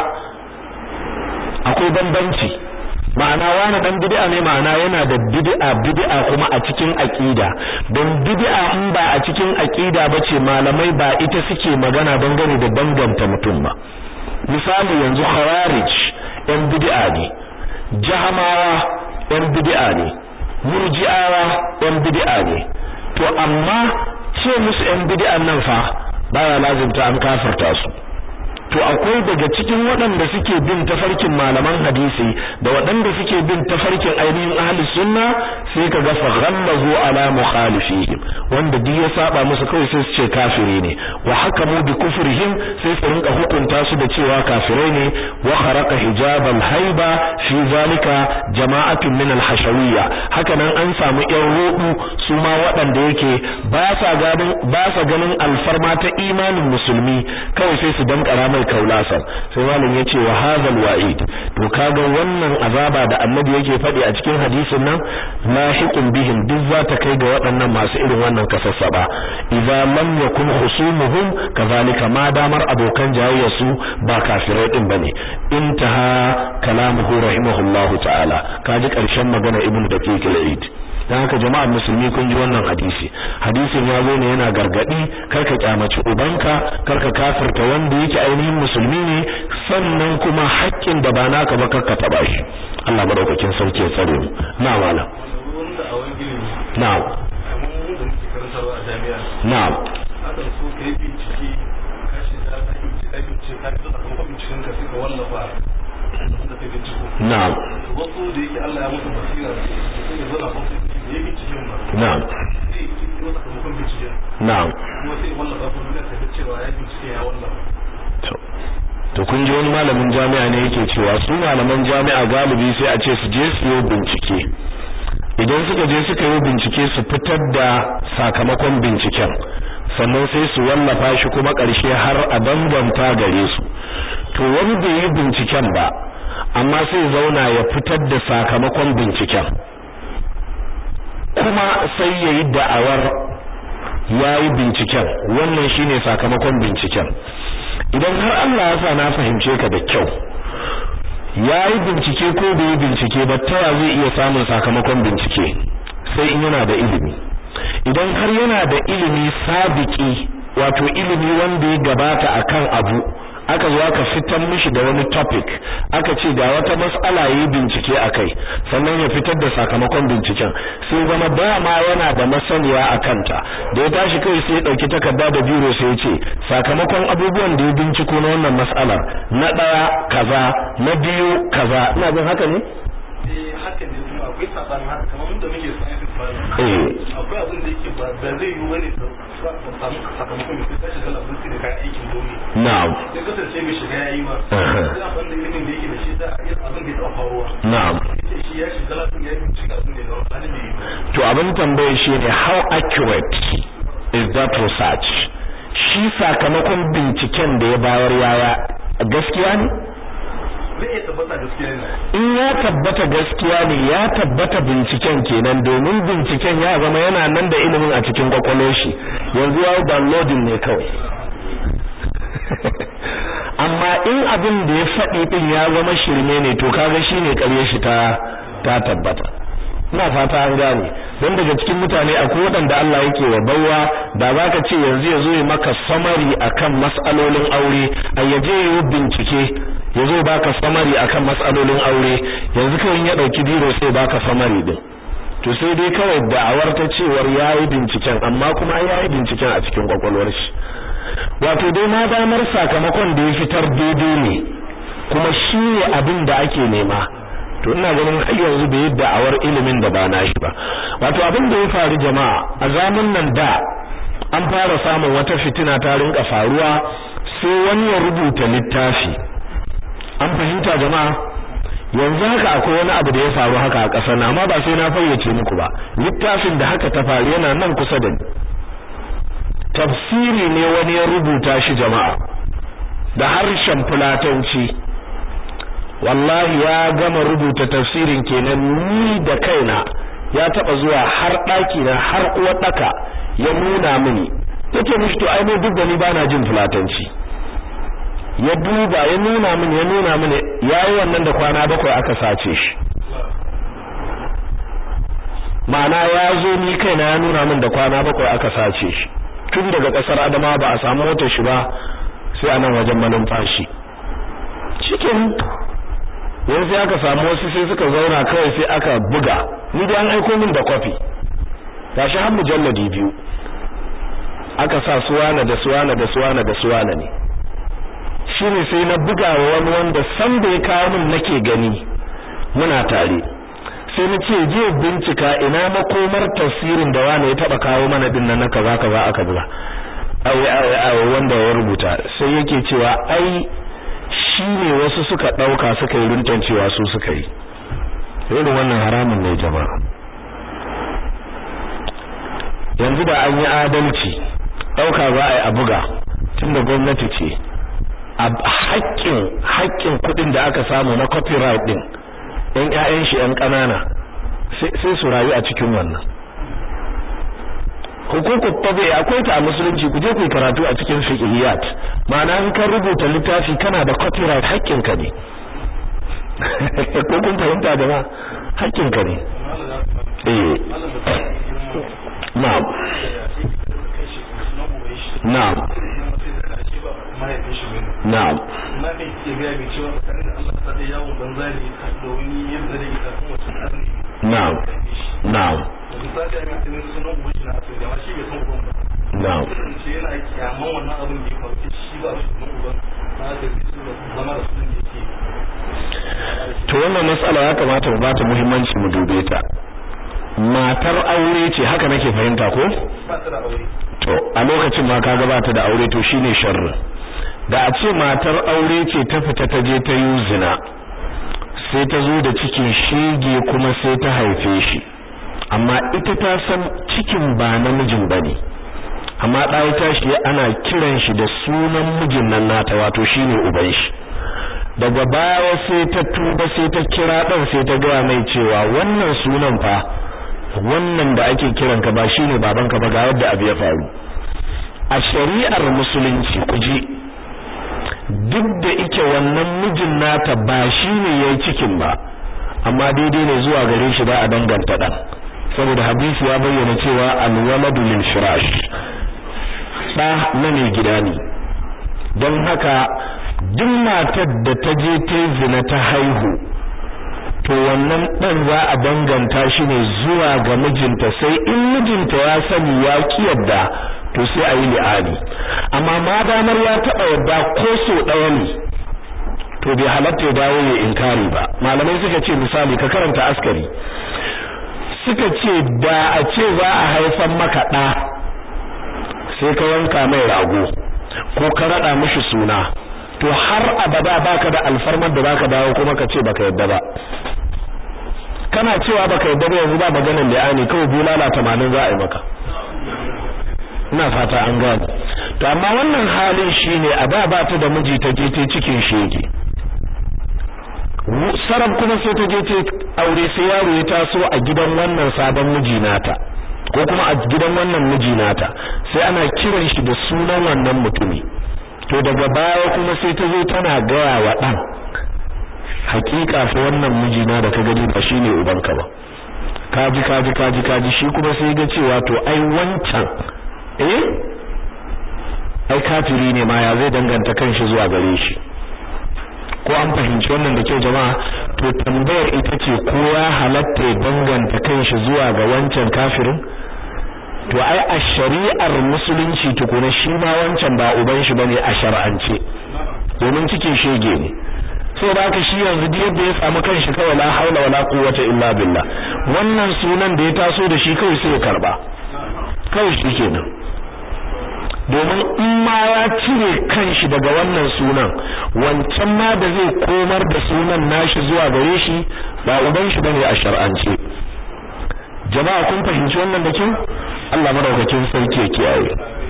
akwai bambanci ma'ana wani dan bid'a ne ma'ana yana da bid'a bid'a kuma a cikin aqida don bid'a in ba a cikin aqida bace malamai ba ita suke magana dangane da danganta mutum ba misali yanzu khawarij yan bid'a ne jahamawa yan bid'a ne murji'awa yan bid'a ne to amma ce musu yan bid'an nan fa baya lazimta an kafirta su to akwai daga cikin waɗanda suke bin tafarkin malaman hadisi da waɗanda suke bin tafarkin ainihin ahli sunna sai ka ga faghallazu ala mukhalifihim wanda duk ya saba musu kawai sai su ce kafiri ne wa hakamu bi kufrihim sai su rinka hukunta su da cewa kafirai ne wa kharaqa hijab al haiba fi zalika jama'atun min al hashawiyya haka nan an samu yan rudu su ma waɗanda yake ba sa ganin ba sa ganin alfarma ta imanin musulmi kawai sai su dankara mai kaulasan sai malam yace wa hadhal wa'id to kaga wannan azaba da annabi yake faɗi a cikin hadisin nan lahiqun bihim duk za ta kai ga waɗannan masu irin wannan kasassaba idza lam yakun husumuhum kazalika ma damar abokan jayayya su ba kafirai din bane intaha kalamuhu rahimahullahu ta'ala kaji karshen magana ibnu daqiq al-eid dan haka jama'ar musulmi kun ji wannan hadisi hadisin ya zo ne yana gargadi karka kyamaci ubanka karka kafirta wanda yake ainihin musulmi ne sannan kuma haƙƙin da ba naka ba karka taba shi Allah madaukakin sarki ya tsare mu na malam na'am na'am akan so kai bincike kashi da ka bincike ka bincike ka zo sakamakon binciken ka sai ka wallafa da ka binciko na'am wasu da yake Allah ya musu basira sai ya zana kuma sai ya binciken ba na'am sai ya kiro sakamakon binciken na'am kuma sai ya wallafa kuma da ka cewa ya bincike ya wallafa to to kun ji wani malamin jami'a ne yake cewa su malaman jami'a galibi sai a ce su je su yi bincike idan suka je suka yi bincike su fitar da sakamakon binciken sannan sai su wallafa shi kuma ƙarshe har a danganta gare su to wani bai yi binciken ba amma sai zauna ya fitar da sakamakon binciken kuma sai ya yi da'awar ya yi binciken wannan shine sakamakon binciken idan har Allah ya sa na fahimce ka da kyau ya yi bincike ko bai yi bincike ba ta zai iya samun sakamakon bincike sai in yana da ilimi idan har yana da ilimi sabiki wato ilimi wanda ya gabata akan abu aka zo aka fitar mishi da wani topic aka ce ga wata mas'ala yi bincike akai sannan ya fitar da sakamakon binciken sai zama dama yana da masaniya a kanta da ya tashi kai sai ya dauki takarda da biro sai ya ce sakamakon abubuwan da ya binciko na wannan mas'alar na daya kaza na biyu kaza ina jin haka ne eh haka ne kuma akwai sabanin haka kamar mun da muke science ba eh akwai abin da yake ba da zai yi bane ka samu sakamakon da ka shiga labarci da kayan aikin dole na'am ya kasance mai shiga yayi ma Aha. sai abin da ilimin da yake da shi da abin da ya taɓa faruwa na'am yake shi ya shiga lafiya ya bincika abin da ya zama halin da ya yi to abin tambayar shi ne how accurate is that research shi sakamakon binciken da ya bayar yaya gaskiya ne zai iya tabbata gaskiya ne in ya tabbata gaskiya ne ya tabbata binciken kenan domin binciken ya zama yana nan da ilimin a cikin kwakwalwar shi yanzu ya yi downloading ne kawai amma in abin da ya faɗi din ya zama shirme ne to kaga shine ƙarye shi ta ta tabbata ina fata an gane don daga cikin mutane akwai waɗanda Allah yake wa baiwa da zaka ce yanzu ya zo ya maka samari akan mas'alolin aure a yaje yi bincike ya zo baka samari akan mas'alolin aure yanzu kawai ya ɗauki biro sai baka samari din to sai dai kawai da'awar ta cewar yayi binciken amma kuma yayi binciken a cikin kwakwalwar shi wato dai ma damar sakamakon da ya fitar daidai ne kuma shi ne abin da ake nema to ina ganin har yanzu bai yi da'awar ilimin da ba nashi ba wato abin da ya faru jama'a a zamanin nan da an fara samun wata fitina ta rinka faruwa sai wani ya rubuta littafi an fahimta jama'a yanzu haka akwai wani abu da ya faru haka a ƙasar na amma ba sai na fayyace muku ba littafin da haka ta faru yana nan kusa da ni tafsiri ne wani ya rubuta shi jama'a da harshen fulatanci wallahi ya gama rubuta tafsirin kenan ni da kaina ya taba zuwa har ɗaki na har uwar ɗaka ya nuna mini yace mishi to ai duk da ni bana jin fulatanci ya duba ya nuna mini ya nuna mini yayi wannan da kwana bakwai aka sace shi ma'ana ya zo ni kaina ya nuna min da kwana bakwai aka sace shi tun daga kasar Adama ba a samu motar shi ba sai a nan wajen manumfashi cikin yanzu sai aka samu wasu sai suka zauna kawai sai aka buga ni dai an aiko min da kwafi gashi har mujalladi biyu aka sa suwana da suwana da suwana da suwana ne shine sai na buga wa wani wanda san da ya kawo min nake gani muna tare sai na ce je bincika ina makomar tafsirin da wani ya taba kawo mana din nan kaza kaza aka buga ai wanda ya rubuta sai yake cewa ai shi ne wasu suka dauka suka yi runtan cewa su suka yi irin wannan haramun ne jama'a yanzu da an yi adalci dauka za a yi a buga tunda gwamnati ce a haƙƙin haƙƙin kuɗin da aka samu na copyright din ɗan ƴaƴan shi ƴan ƙanana sai su rayu a cikin wannan hukuku tabi akwai ta a musulunci ku je ku karatu a cikin fiqhiyat ma'ana in ka rubuta littafi kana da copyright haƙƙin ka ne ko kun fahimta da ma haƙƙin ka ne eh na'am na'am na'am na kai ke ga mai cewa tsakanin da Allah ta da yawon banza ne da wani yadda da ita kuma wacce karni na'am na'am misali an yi sunan uban shi na asali da shi bai san uban ba na'am ce yana kyaman wannan abin da ya faru shi ba shi sunan uban na da su da zama da sunan da yake to wannan matsala ya kamata mu bata muhimmanci mu dube ta matar aure ce haka nake fahimta ko ba ta da aure to a lokacin ma kaga ba ta da aure to shine sharri da a ce matar aure ce ta fita ta je ta yi zina sai ta zo da cikin shege kuma sai ta haife shi amma ita ta san cikin ba namijin bane amma ɗaya tashi ana kiran shi da sunan mijin nan nata wato shine uban shi daga baya sai ta tuba sai ta kira ɗan sai ta gaya mai cewa wannan sunan fa wannan da ake kiranka ba shine babanka ba ga yadda abu ya faru a shari'ar musulunci ku ji duk da ike wannan mijin nata ba shine yayi cikin ba amma daidai ne zuwa gare shi ba a danganta dan saboda hadisi ya bayyana cewa alwaladu lil firash da na ne gida ne don haka duk matar da ta je ta zina ta haihu to wannan dan za a danganta shi ne zuwa ga mijinta sai in mijinta ya sani ya ki yadda to sai a yi li'ani amma ma damar ya taɓa yadda ko so ɗaya ne to bai halatta ya dawo ya inkari ba malamai suka ce misali ka karanta askari suka ce da a ce za a haifan maka ɗa sai ka yanka mai rago ko ka raɗa mishi suna to har abada baka da alfarmar da zaka dawo kuma ka ce baka yadda ba kana cewa baka yadda ba yanzu ba maganar li'ani kawai bulala 80 za a yi maka ina fata an gane to amma wannan halin shine a da ba ta da miji ta je ta cikin shege sarab kuma sai ta je ta aure sai yaro ya taso a gidan wannan sabon miji nata ko kuma a gidan wannan miji nata sai ana kiran shi da sunan wannan mutumi to daga baya kuma sai ta zo tana gaya wa dan hakika fa wannan mijina da ka gani ba shine ubanka ba kaji kaji kaji kaji shi kuma sai ga cewa to ai wancan eh ai kafiri ne ma ya zai danganta kanshi zuwa gare shi ko an fahimci wannan da kyau jama'a to tambayar ita ce ko ya halatta ya danganta kanshi zuwa ga wancan kafirin to ai a shari'ar musulunci tukuna shi ma wancan ba uban shi bane a shar'ance domin cikin shege ne so da haka shi yanzu da yadda ya samu kanshi kawai la haula wala quwwata illa billah wannan sunan da ya taso da shi kawai sai ya karba kawai shi kenan domin in ma ya cire kanshi daga wannan sunan wancan ma da zai komar da sunan nashi zuwa gare shi ba uban shi bane a shar'ance jama'a kun fahimci wannan da kyau Allah madaukakin sarki ya kiyaye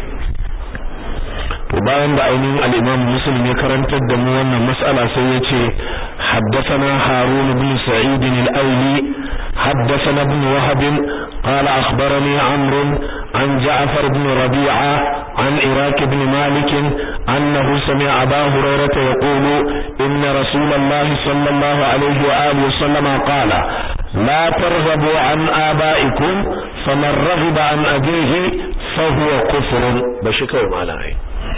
to bayan da ainihin al-Imam Muslim ya karantar da mu wannan mas'ala sai ya ce haddathana Harun ibn Sa'id al-Awli haddathana ibn Wahab قال أخبرني عمرو عن جعفر بن ربيعة عن إراك بن مالك أنه سمع أبا هريرة يقول إن رسول الله صلى الله عليه وآله وسلم قال لا ترغبوا عن آبائكم فمن رغب عن أبيه فهو كفر بشكل معنى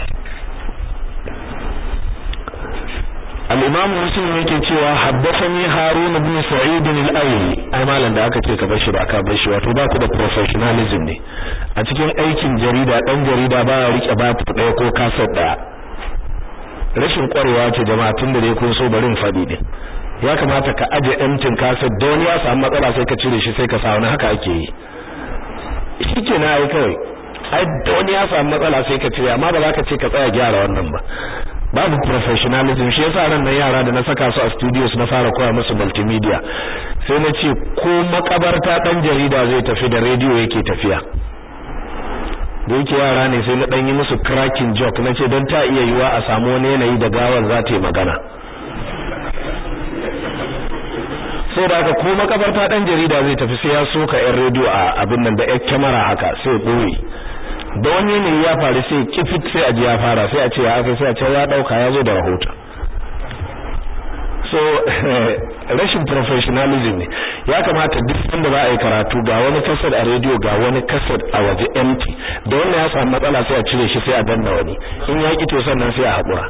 al-imam muslim yake cewa haddathani harun ibn sa'id al-ayli ai malam da aka ce ka bar shi ba ka bar shi wato ba ku da professionalism ne a cikin aikin jarida dan jarida ba ya rike ba ta daya ko kasar daya rashin kwarewa ce jama'a tun da dai kun so barin fadi din ya kamata ka aje emtin kasar da wani ya samu matsala sai ka cire shi sai ka sa wani haka ake yi shike na ai kawai ai da wani ya samu matsala sai ka cire amma ba za ka ce ka tsaya gyara wannan ba babu professionalism shi yasa ran nan yara da na saka su a studios na fara koya musu multimedia sai na ce ko makabarta dan jarida zai tafi da radio yake tafiya da yake yara ne sai na dan yi musu cracking joke na ce don ta iya yiwa a samu wani yanayi da gawar za ta yi magana sai da haka ko makabarta dan jarida zai tafi sai ya soka yan radio a abin nan da yan kyamara haka sai ɓoye da wani ne ya faru sai kifit sai a ji ya fara sai a ce ya aka sai a ce ya dauka ya zo da rahoto so rashin professionalism ne ya kamata duk wanda za a yi karatu ga wani kasar a radio ga wani kasar a waje empty da wannan ya samu matsala sai a cire shi sai a danna wani in ya ki to sannan sai a haƙura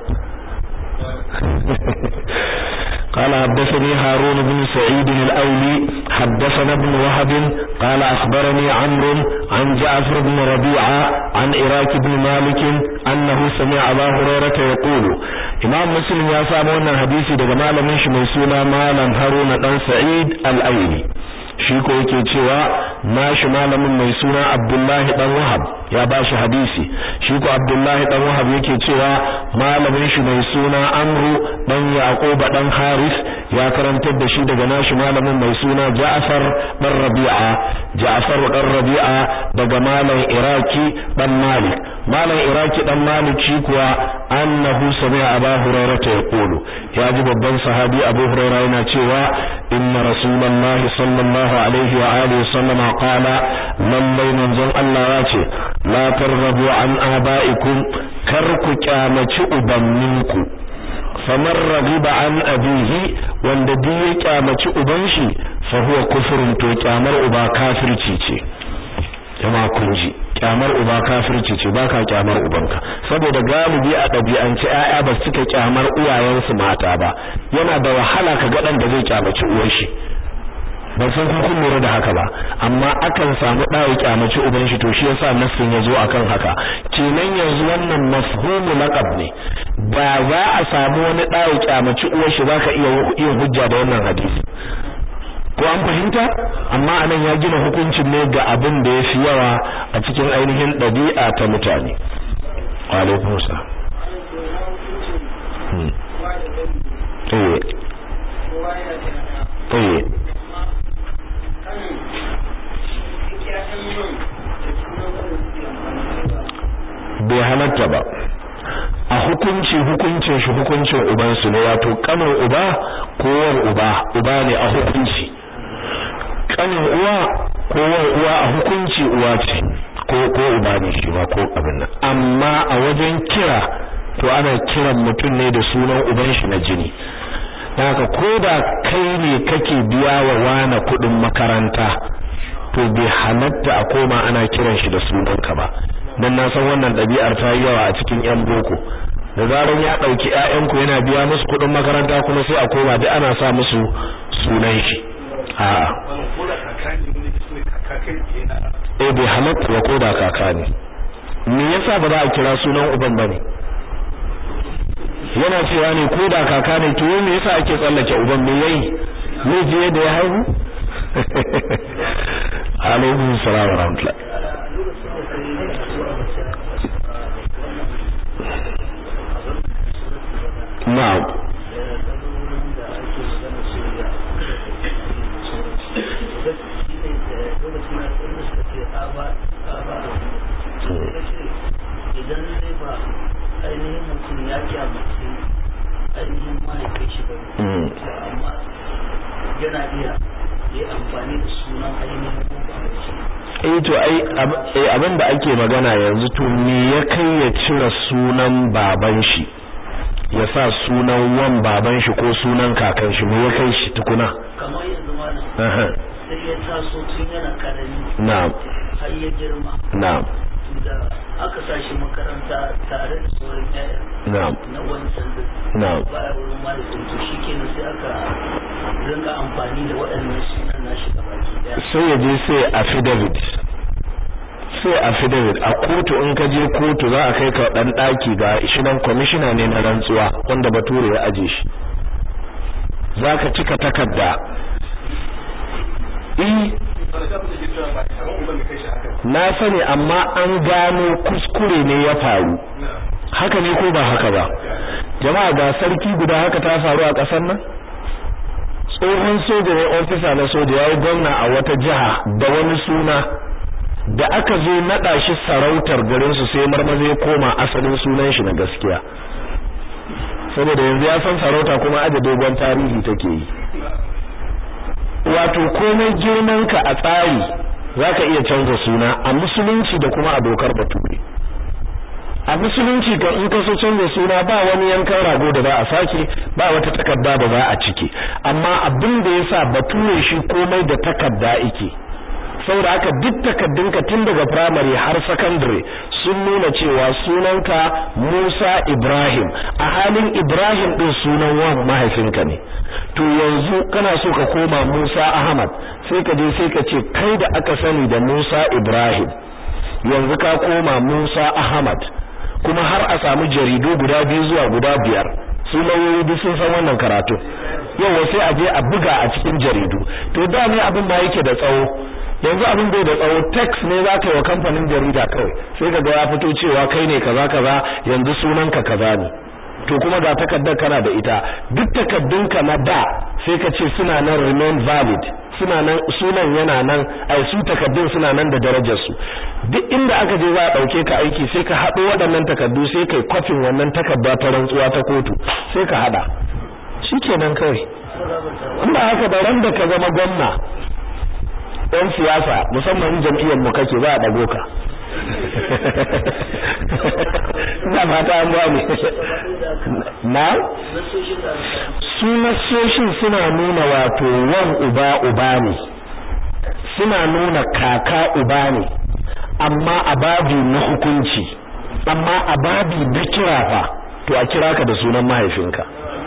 قال حدثني هارون بن سعيد الأولي حدثنا ابن وهب قال أخبرني عمرو عن جعفر بن ربيعة عن إراك بن مالك أنه سمع أبا هريرة يقول إمام مسلم يا سامونا حديثي دقا مالا منش ميسونا مالا هارون بن سعيد الأولي shi ko yake cewa nashi malamin mai suna Abdullahi dan Wahab ya bashi hadisi shi ko Abdullahi dan Wahab yake cewa malamin shi mai suna Amru dan Yaqub dan Haris ya karantar da shi daga nashi malamin mai suna Ja'far dan Rabi'a Ja'far dan Rabi'a daga malam Iraki dan Malik malam Iraki dan Malik shi kuwa annahu sami'a Abu Hurairah yaqulu ya ji babban sahabi Abu Hurairah yana cewa inna rasulullahi sallallahu الله عليه وآله وسلم قال lallai manzon Allah ya ce la targhabu an abaikum kar ku kyamaci ubanninku famar ragiba an abihi wanda duk ya kyamaci uban shi fa huwa kufrun to kyamar uba kafirci ce jama'a kun ji kyamar uba kafirci ce baka kyamar ubanka saboda galibi a ɗabi'ance ƴaƴa ba suka kyamar uwayensu mata ba yana da wahala ka ga dan da zai kyamaci uwar shi ban san kun kun lura da haka ba amma akan samu ɗa ya kyamaci uban shi to shi yasa nassin ya zo akan haka kenan yanzu wannan mafhumu laqab ne ba za a samu wani ɗa ya kyamaci uwar shi zaka iya yin hujja da wannan hadisi ko an fahimta amma anan ya gina hukuncin ne ga abin da ya fi yawa a cikin ainihin ɗabi'a ta mutane wa alaikum salam eh eh bai halatta ba a hukunci hukuncin shi hukuncin ubansu ne wato kanin uba kowar uba uba ne a hukunci kanin uwa kowar uwa a hukunci uwa ce ko ko uba ne shi ma ko abin nan amma a wajen kira to ana kiran mutum ne da sunan uban shi na jini haka ko da kai ne kake biya wa wani kuɗin makaranta to bai halatta a koma ana kiran shi da sunanka ba dan na san wannan ɗabi'ar ta yi yawa a cikin yan boko da zaran ya ɗauki ƴaƴanku yana biya musu kuɗin makaranta kuma sai a koma duk ana sa musu sunan shi a eh bai halatta ba ko da kaka ne me yasa ba za a kira sunan uban bane yana cewa ne ko da kaka ne to me yasa ake tsallake uban me yayi ne je da ya haihu alaikum salam wa rahmatullah na'am idan zai ba ainihin mutum ya kyamace ainihin mahaifin shi ba amma yana iya ya amfani da sunan ainihin baban shi eh to ai abin da ake magana yanzu to me ya kai ya cire sunan baban shi ya sa sunan wan baban shi ko sunan kakan shi me ya kai shi tukuna kamar yanzu malam sai ya taso tun yana karami na'am har ya girma na'am da aka sa shi makaranta tare da sauran yaya na'am na wancan da na'am baya wurin malamin to shi kenan sai aka rinka amfani da waɗannan sunan nashi da baki daya sai ya je sai affidavit sai affidavit a kotu in ka je kotu za a kai ka dan daki ga shi nan commissioner ne na rantsuwa wanda bature ya aje shi zaka cika takarda eh na sani amma an gano kuskure ne ya faru haka ne ko ba haka ba jama'a ga sarki guda haka ta faru a ƙasar nan tsohon soja ne ofisa na soja ya yi gwamna a wata jiha da wani suna da aka zo naɗa shi sarautar garinsu sai marmaza ya koma asalin sunan shi na gaskiya saboda yanzu ya san sarauta kuma aje dogon tarihi take yi wato komai girmanka a tsari zaka iya canza suna a musulunci da kuma a dokar bature a musulunci kan in ka so canza suna ba wani yankan rago da za a sake ba wata takarda da za a cike amma abin da yasa bature shi komai da takarda yake saboda haka duk takaddunka tun daga primary har secondary sun nuna cewa sunanka Musa Ibrahim a halin Ibrahim din sunan wan mahaifinka ne to yanzu kana so ka koma Musa Ahmad sai ka je sai ka ce kai da aka sani da Musa Ibrahim yanzu ka koma Musa Ahmad kuma har a samu jaridu guda biyu zuwa guda biyar su lauyoyi duk sun san wannan karatu yau sai a je a buga a cikin jaridu to da ne abin ma yake da tsawo yanzu abin bai da tsawo tax ne za ka yi wa kamfanin jarida kawai sai ka ga ya fito cewa kai ne kaza kaza yanzu sunanka kaza ne to kuma ga takardar kana da ita duk takaddunka na da sai ka ce suna nan remain valid suna nan sunan yana nan ai su takaddun suna nan da darajar su duk inda aka je za a dauke ka aiki sai ka hado waɗannan takaddu sai kai kofin wannan takarda ta rantsuwa ta kotu sai ka hada shikenan kawai inda haka da ran da ka zama gwamna ɗan siyasa musamman jam'iyyar mu kake za a dago ka ina fata an gane na su nasoshin suna nuna wato wan uba uba ne suna nuna kaka uba ne amma a babi na hukunci amma a babi na kira fa to a kira ka da sunan mahaifinka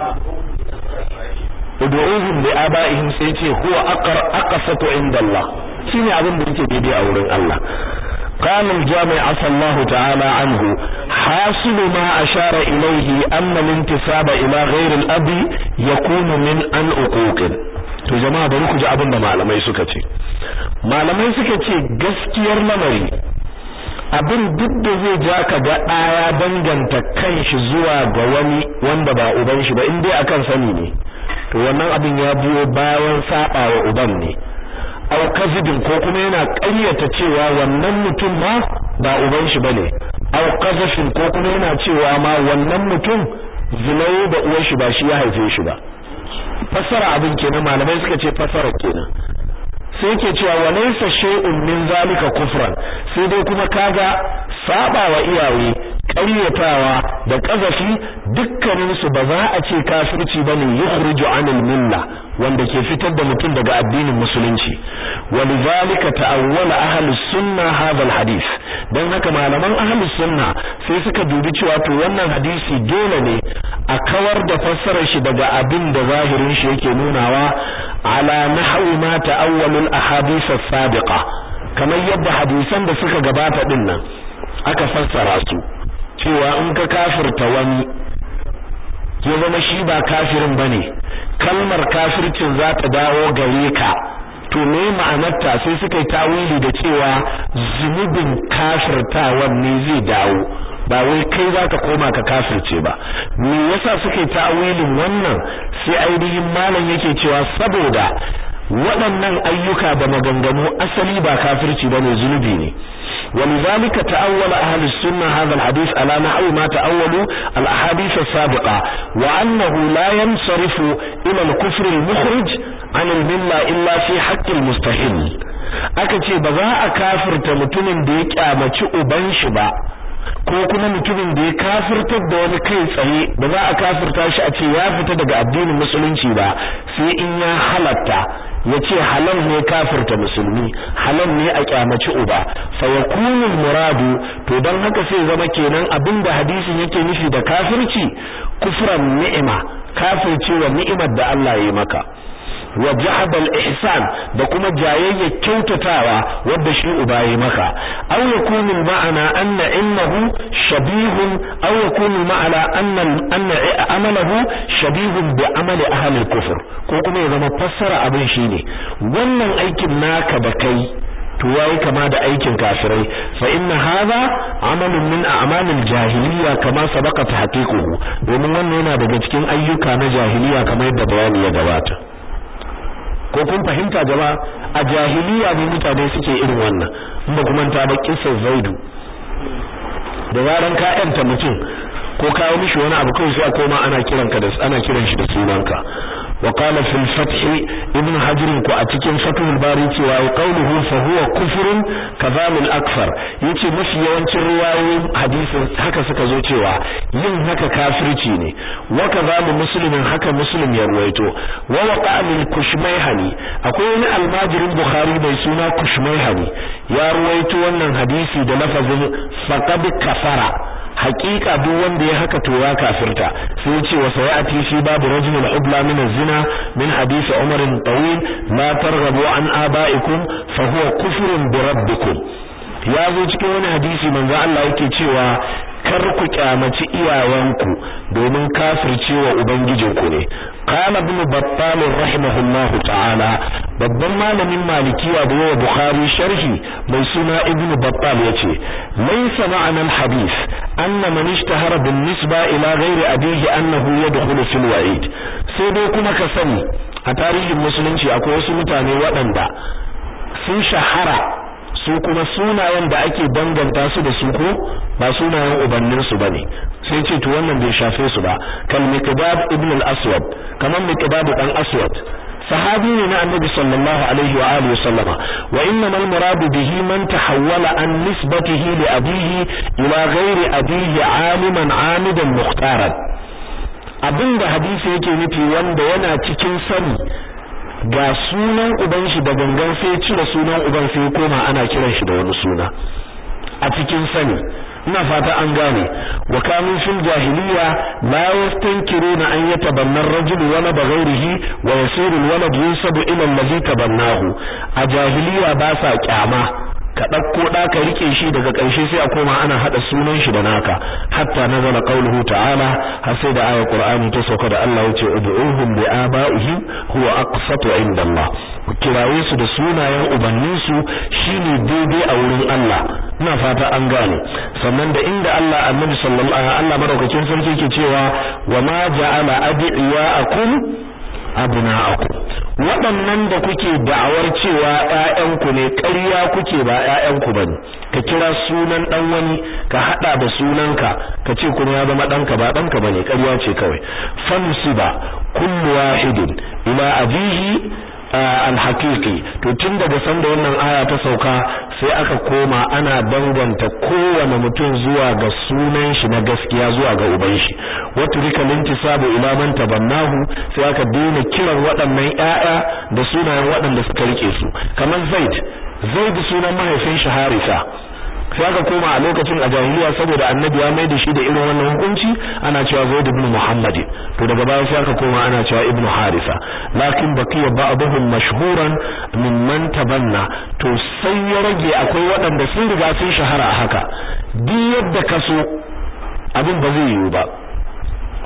ud'uhum li aba'ihim sai ce huwa aqra aqsatu inda Allah shine abin da yake daidai a wurin Allah قال الجامع عفى الله تعالى عنه حاصل ما أشار إليه أن الانتساب إلى غير الأب يكون من أن أقوق to jama'a bari ku ji abin da malamai suka ce malamai suka ce gaskiyar lamari abin duk da zai ja ka ga ɗaya danganta kanshi zuwa ga wani wanda ba uban shi ba in dai akan sani ne to wannan abin ya biyo bayan saba wa uban ne aw kazibin ko kuma yana ƙaryata cewa wannan mutum ma ba uban shi bane aw qazafin ko kuma yana cewa ma wannan mutum zinayi da uwar shi ba shi ya haife shi ba fassara abin kenan malamai suka ce fassara kenan sai yake cewa walaysa shay'un min zalika kufran sai dai kuma kaga saba wa iyaye ƙaryatawa da ƙazafi dukkanin su ba za a ce kafirci bane yukhruju anil milla wanda ke fitar da mutum daga addinin musulunci walidhalika ta'awwala ahlus sunna hadha alhadith dan haka malaman ahlus sunna sai suka dubi cewa to wannan hadisi dole ne a kawar da fassarar shi daga abin da zahirin shi yake nunawa ala nahwi ma ta'awwalul ahadith as-sabiqa kamar yadda hadisan da suka gabata din nan aka fassara su cewa in ka kafirta wani ya zama shi ba kafirin bane kalmar kafircin za ta dawo gare ka to me ma'anarta sai suka yi tawili da cewa zunubin kafirtawan ne zai dawo ba wai kai zaka koma ka kafirce ba me yasa suke ta'awilin wannan sai ainihin malam yake cewa saboda waɗannan ayyuka da maganganu asali ba kafirci bane zunubi ne ولذلك تأول أهل السنة هذا الحديث على نحو ما تأولوا الأحاديث السابقة وأنه لا ينصرف إلى الكفر المخرج عن الملة إلا في حق المستحيل أكتي بذاء كافر تمتمن ديك آمتي أبنش با ko kuma mutumin da ya kafirtar da wani kai tsaye ba za a kafirta shi a ce ya fita daga addinin musulunci ba sai in ya halatta ya ce halal ne kafirta musulmi halal ne a kyamaci uba fa yakunu muradu to dan haka sai zama kenan abinda hadisin yake nufi da kafirci kufran ni'ima kafirci wa ni'imar da Allah ya yi maka wa jahadal ihsan da kuma jayayya kyautatawa wanda shi uba yayi maka aw yakunu ma'ana anna innahu shabihun aw yakunu ma'ana anna anna amalahu shabihun bi amali ahli kufr ko kuma ya zama fassara abin shine wannan aikin naka da kai to yayi kama da aikin kafirai fa inna hadha amalun min a'malil jahiliya kama sabaqa tahqiquhu domin wannan yana daga cikin ayyuka na jahiliya kamar yadda bayani ya gabata ko kun fahimta jama'a a jahiliya ne mutane suke irin wannan in ba kuma ta ba kissar zaidu da zaran ka yanta mutum ko kawo mishi wani abu kawai sai a koma ana kiranka da ana kiran shi da sunanka wa qala fil fath ibn hajar ko a cikin fathul bari cewa qawluhu fa huwa kufrun kadhalil akfar yace mafi yawancin riwayoyin hadisin haka suka zo cewa yin haka kafirci ne wa kadhalu muslimin haka muslim ya ruwaito wa waqa min kushmayhani akwai wani almajirin bukhari mai suna kushmayhani ya ruwaito wannan hadisi da lafazin faqad kafara hakika duk wanda ya haka to ya kafirta sai ya ce wa sayati fi babu rajulul hubla min az-zina min hadisi Umar tawil la targhabu an abaikum fa huwa kufrun bi rabbikum ya zo cikin wani hadisi manzo Allah yake cewa kar ku kyamaci iyayenku domin kafircewa ubangijinku ne qala ibn battal rahimahullahu ta'ala babban malamin malikiya da yawa bukhari sharhi mai suna ibn battal yace laysa ma'ana al-hadith anna man ishtahara bin nisba ila ghairi abihi annahu yadkhulu fil wa'id sai dai kuma ka sani a tarihin musulunci akwai wasu mutane waɗanda sun shahara su kuma sunayen da ake danganta su da su ko ba sunayen ubannin su bane sai ce to wannan bai shafe su ba kal miqdad ibn al-aswad kaman miqdad dan aswad sahabi ne na annabi sallallahu alaihi wa alihi sallama wa innamal muradu bihi man tahawwala an nisbatihi li abihi ila ghairi abihi aliman amidan mukhtaran abinda hadisi yake nufi wanda yana cikin sani ga sunan uban shi da gangan sai cire sunan uban sai koma ana kiran shi da wani suna a cikin sani ina fata an gane wa kanu fil jahiliya la yastankiruna an yatabanna ar-rajulu wala baghairihi wa yasiru al-walad yunsabu ila allazi tabannahu a jahiliya ba sa kyama ka ɗauko ɗa ka rike shi daga ƙarshe sai a koma ana haɗa sunan shi da naka hatta nazala qauluhu ta'ala har sai da ayar qur'ani ta sauka da Allah yace ud'uhum bi aba'ihim huwa aqsatu 'inda Allah ku kiraye su da sunayen ubannin su shine daidai a wurin Allah ina fata an gane sannan da inda Allah annabi sallallahu alaihi Allah madaukakin sarki yake cewa wa ma ja'ala adiyakum abna'akum waɗannan da kuke da'awar cewa ƴaƴanku ne ƙarya kuke ba ƴaƴanku bane ka kira sunan dan wani ka hada da sunanka ka ce kuma ya zama danka ba danka bane ƙarya ce kawai fansiba kullu wahidin ila abihi alhaqiqi to tun daga sanda wannan aya ta sauka sai aka koma ana danganta kowane mutum zuwa ga sunan shi na gaskiya zuwa ga uban shi wato rika lintisabu ila man tabannahu sai aka daina kiran waɗannan ƴaƴa da sunayen waɗanda suka rike su kamar Zaid Zaid sunan mahaifin shi Harisa sai aka koma a lokacin a jahiliya saboda annabi ya mai da shi da irin wannan hukunci ana cewa Zaid ibn Muhammad to daga baya sai aka koma ana cewa Ibn Harisa lakin baqiya ba'dhum mashhuran mimman tabanna to sai ya rage akwai waɗanda sun riga sun shahara a haka duk yadda ka so abin ba zai yiwu ba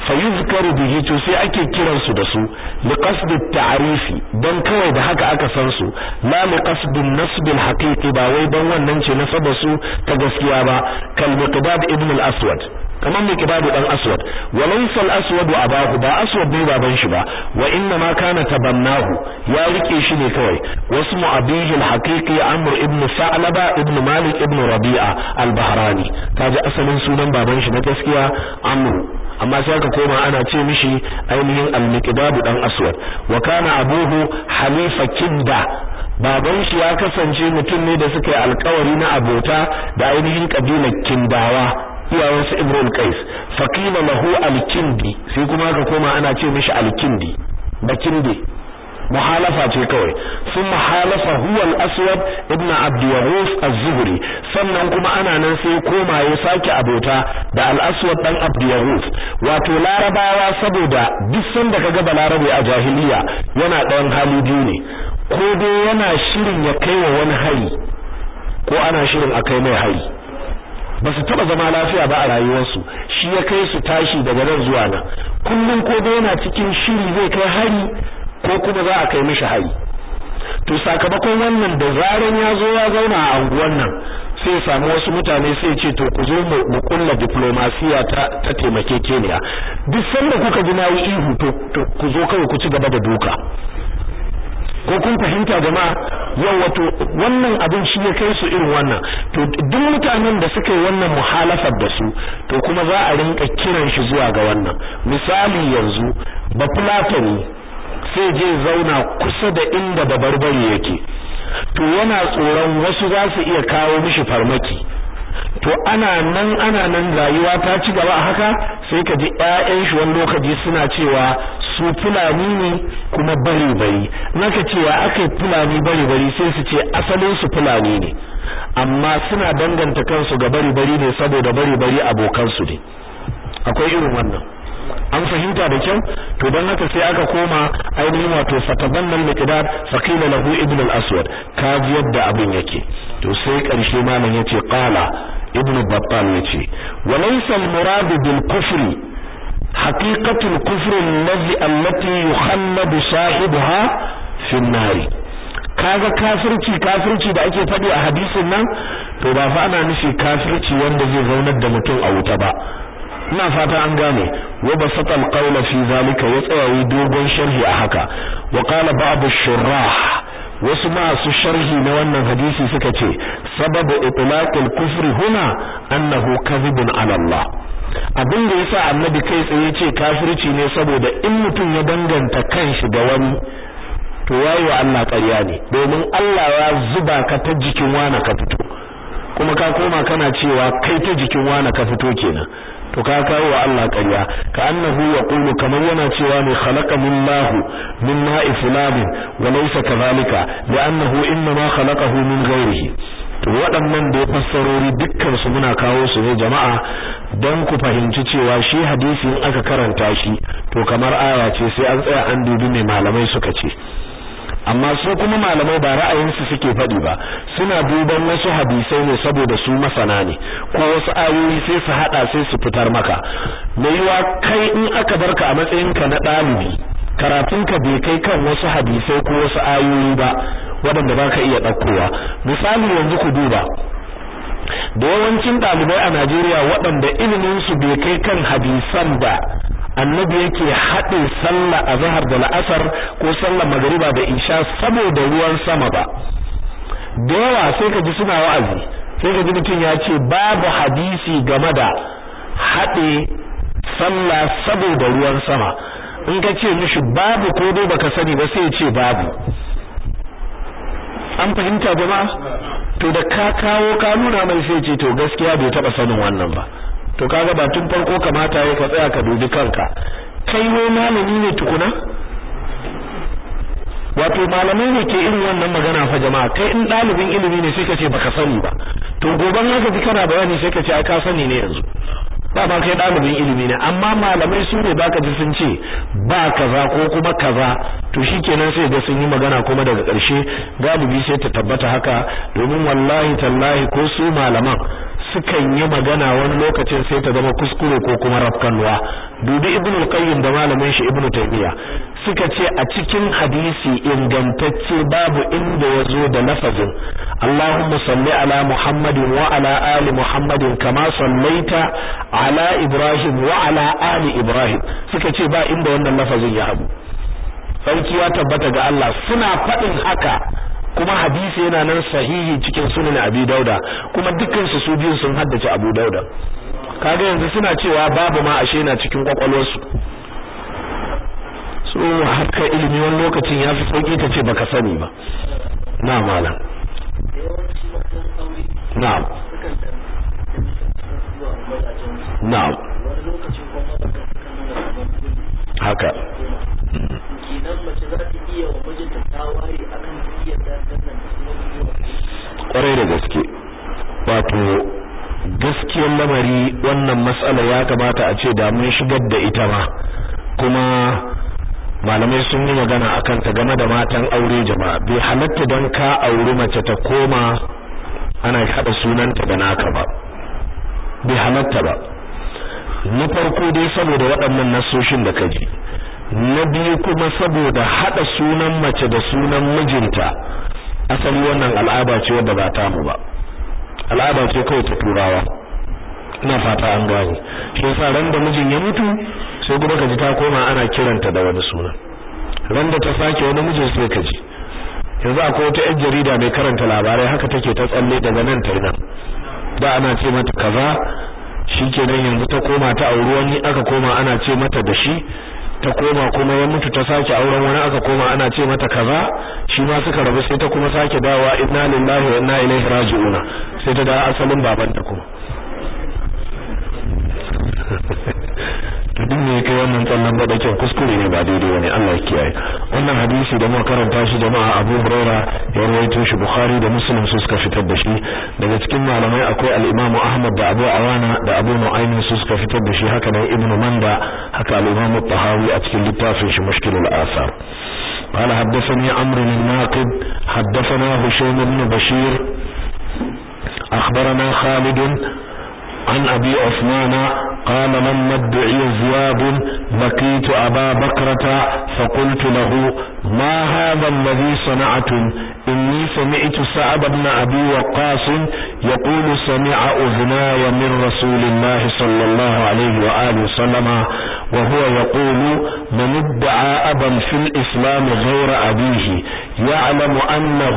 fa yuzkaru bihi to sai ake kiran su da su li qasd at-ta'rifi dan kawai da haka aka san su la li qasd an-nasb al-haqiqi ba wai dan wannan ce nasaba su ta gaskiya ba kal miqdad ibn al-aswad kamar miqdad dan aswad wa laysa al-aswad abahu ba aswad ne baban shi ba wa inna ma kana tabannahu ya rike shi ne kawai wasu abihi al-haqiqi amr ibn sa'laba ibn malik ibn rabi'a al-bahrani kaji asalin sunan baban shi na gaskiya amr amma sai aka koma ana ce mishi ainihin al-miqdad dan aswad wa kana abuhu halifa kinda baban shi ya kasance mutum ne da suka yi alkawari na abota da ainihin kabilar kindawa iyayensu ibrahim qais faqila lahu al-kindi sai kuma aka koma ana ce mishi al-kindi da kindi muhalafa ce kawai sun muhalafa huwa al-aswad ibn abd yahus az-zuhri sannan kuma ana nan sai koma ya sake abota da al-aswad dan abd yahus wato larabawa saboda duk sanda kaga balarabe a jahiliya yana ɗayan hali biyu ne ko dai yana shirin ya kai wa wani hari ko ana shirin a kai mai hari ba su taba zama lafiya ba a rayuwarsu shi ya kai su tashi daga nan zuwa nan kullum ko dai yana cikin shiri zai kai hari ko kuma za a kai mishi hari to sakamakon wannan da zaran ya zo ya zauna a anguwan nan sai samu wasu mutane sai ce to ku zo mu kulla diplomasiya ta ta taimakekeniya duk sanda kuka ji nayi ihu to ku zo kawai ku ci gaba da duka ko kun fahimta jama'a yau wato wannan abin shi ya kai su irin wannan to duk mutanen da suka yi wannan muhalafar da su to kuma za a rinka kiran shi zuwa ga wannan misali yanzu ba fulatani sai je zauna kusa da inda babarbare yake to yana tsoron wasu za su iya kawo mishi farmaki to ana nan ana nan rayuwa ta ci gaba haka sai ka ji ƴaƴan shi wani lokaci suna cewa su fulani ne kuma bari bari naka cewa akai fulani bari bari sai su ce asalin su fulani ne amma suna danganta kansu ga bari bari ne saboda bari bari abokan su ne akwai irin wannan an fahimta da kyau to don haka sai aka koma ainihin wato fatabannan miqdad faqila lahu ibn al-aswad kaji yadda abin yake to sai karshe malam yace qala ibn battal yace wa laysa al-murad bil kufri haqiqatu al-kufr alladhi allati yukhalladu sahibaha fi an-nar kaga kafirci kafirci da ake faɗi a hadisin nan to ba fa ana nufi kafirci wanda zai zaunar da mutum a wuta ba ina fata an gane wa basata alqawla fi zalika ya tsayayi dogon sharhi a haka wa qala ba'd ash-shurrah wasu masu sharhi na wannan hadisi suka ce sababu itlaqil kufri huna annahu kadhibun ala Allah abin da yasa annabi kai tsaye ce kafirci ne saboda in mutum ya danganta kanshi da wani to yayi wa Allah ƙarya ne domin Allah ya zuba ka ta jikin wani ka fito kuma ka koma kana cewa kai ta jikin wani ka fito kenan to ka kawo wa Allah ƙarya ka annahu yaqulu kamar yana cewa ne khalaqa minallahu min ma'i fulanin wa laysa kadhalika li'annahu inma khalaqahu min ghayrihi to waɗannan da ya fassarori dukkan su muna kawo su ne jama'a don ku fahimci cewa shi hadisi in aka karanta shi to kamar aya ce sai an tsaya an dubi mai malamai suka ce amma su kuma malamai ba ra'ayinsu suke faɗi ba suna duban wasu hadisai ne saboda su masana ne ko wasu ayoyi sai su hada sai su fitar maka mai yiwa kai in aka barka a matsayinka na ɗalibi karatunka bai kai kan wasu hadisai ko wasu ayoyi ba waɗanda ba ka iya ɗaukowa misali yanzu ku duba da yawancin ɗalibai a Najeriya waɗanda iliminsu bai kai kan hadisan da annabi yake haɗe sallah a zahar da la'asar ko sallah magariba da isha saboda ruwan sama ba da yawa sai ka ji suna wa'azi sai ka ji mutum ya ce babu hadisi game da haɗe sallah saboda ruwan sama in ka ce mishi babu ko dai baka sani ba sai ya ce babu an fahimta jama'a to da ka kawo ka nuna mai sai ce to gaskiya bai taba sanin wannan ba to kaga ba tun farko kamata yayi ka tsaya ka dubi kanka kai wai malami ne tukuna wato malamai ne ke irin wannan magana fa jama'a kai in dalibin ilimi ne sai ka ce baka sani ba to goban haka ji kana bayani sai ka ce ai ka sani ne yanzu ba ma kai dalibin ilimi ne amma malamai su ne baka ji sun ce ba kaza ko kuma kaza to shikenan sai ga sun yi magana kuma daga ƙarshe galibi sai ta tabbata haka domin wallahi tallahi ko su malaman sukan yi magana wani lokacin sai ta zama kuskure ko kuma rafkanwa dubi ibnu al-qayyim da malamin shi ibnu taymiya suka ce a cikin hadisi ingantacce babu inda yazo da lafazin Allahumma salli ala Muhammadin wa ala ali Muhammadin kama sallaita ala Ibrahim wa ala ali Ibrahim suka ce ba inda wannan lafazin ya abu sarki ya tabbata ga Allah suna faɗin haka kuma hadisi yana nan sahihi cikin sunan Abi Dauda kuma dukkan su su biyun sun haddace Abu Dauda kaga yanzu suna cewa babu ma ashe na cikin kwakwalwarsu so haka ilimi wani lokacin ya fi sauki ta ce baka sani ba na malam yawanci matan aure na'am sukan da zuwa mazajen su na'am wani lokacin kuma mazajen sukan nuna kamar gudu haka kenan mace za ta iya wa mijinta tawaye akan tafiyar da nan da kuma zuwa kwarai da gaske wato gaskiyar lamari wannan matsalar ya kamata a ce da mun shigar da ita ma kuma malamai sun yi magana akan ta game da matan aure jama'a bai halatta don ka auri mace ta koma ana haɗa sunanta da naka ba bai halatta ba na farko dai saboda waɗannan nasoshin da ka ji na biyu kuma saboda haɗa sunan mace da sunan mijinta asali wannan al'ada ce wadda ba ta mu ba al'ada ce kawai ta turawa ina fata an gane shi yasa ran da mijin ya mutu sai kuma ka ji ta koma ana kiranta da wani suna ran da ta sake wani mijin sai ka ji yanzu akwai wata yan jarida mai karanta labarai haka take ta tsalle daga nan ta nan da ana ce mata kaza shikenan yanzu ta koma ta auri wani aka koma ana ce mata da shi ta koma kuma ya mutu ta sake auren wani aka koma ana ce mata kaza shi ma suka rabu sai ta kuma sake dawowa inna lillahi wa inna ilaihi raji'una sai ta dawo asalin babanta kuma to duk ne kai wannan tsallan badakin kuskure ne ba daidai bane Allah ya kiyaye wannan hadisi da muka karanta shi jama'a Abu Huraira ya rawaito shi Bukhari da Muslim su suka fitar da shi daga cikin malamai akwai al-Imam Ahmad da Abu Awana da Abu Nu'aym su suka fitar da shi haka nan Ibn Manda haka al-Imam Tahawi a cikin littafin shi Mushkilul Athar قال حدثني عمرو الناقد حدثنا هشيم بن بشير أخبرنا خالد عن أبي عثمان قال لما ادعي زياد لقيت أبا بكرة فقلت له ما هذا الذي صنعتم إني سمعت سعد بن أبي وقاص يقول سمع أذناي من رسول الله صلى الله عليه وآله وسلم وهو يقول من ادعى أبا في الإسلام غير أبيه يعلم أنه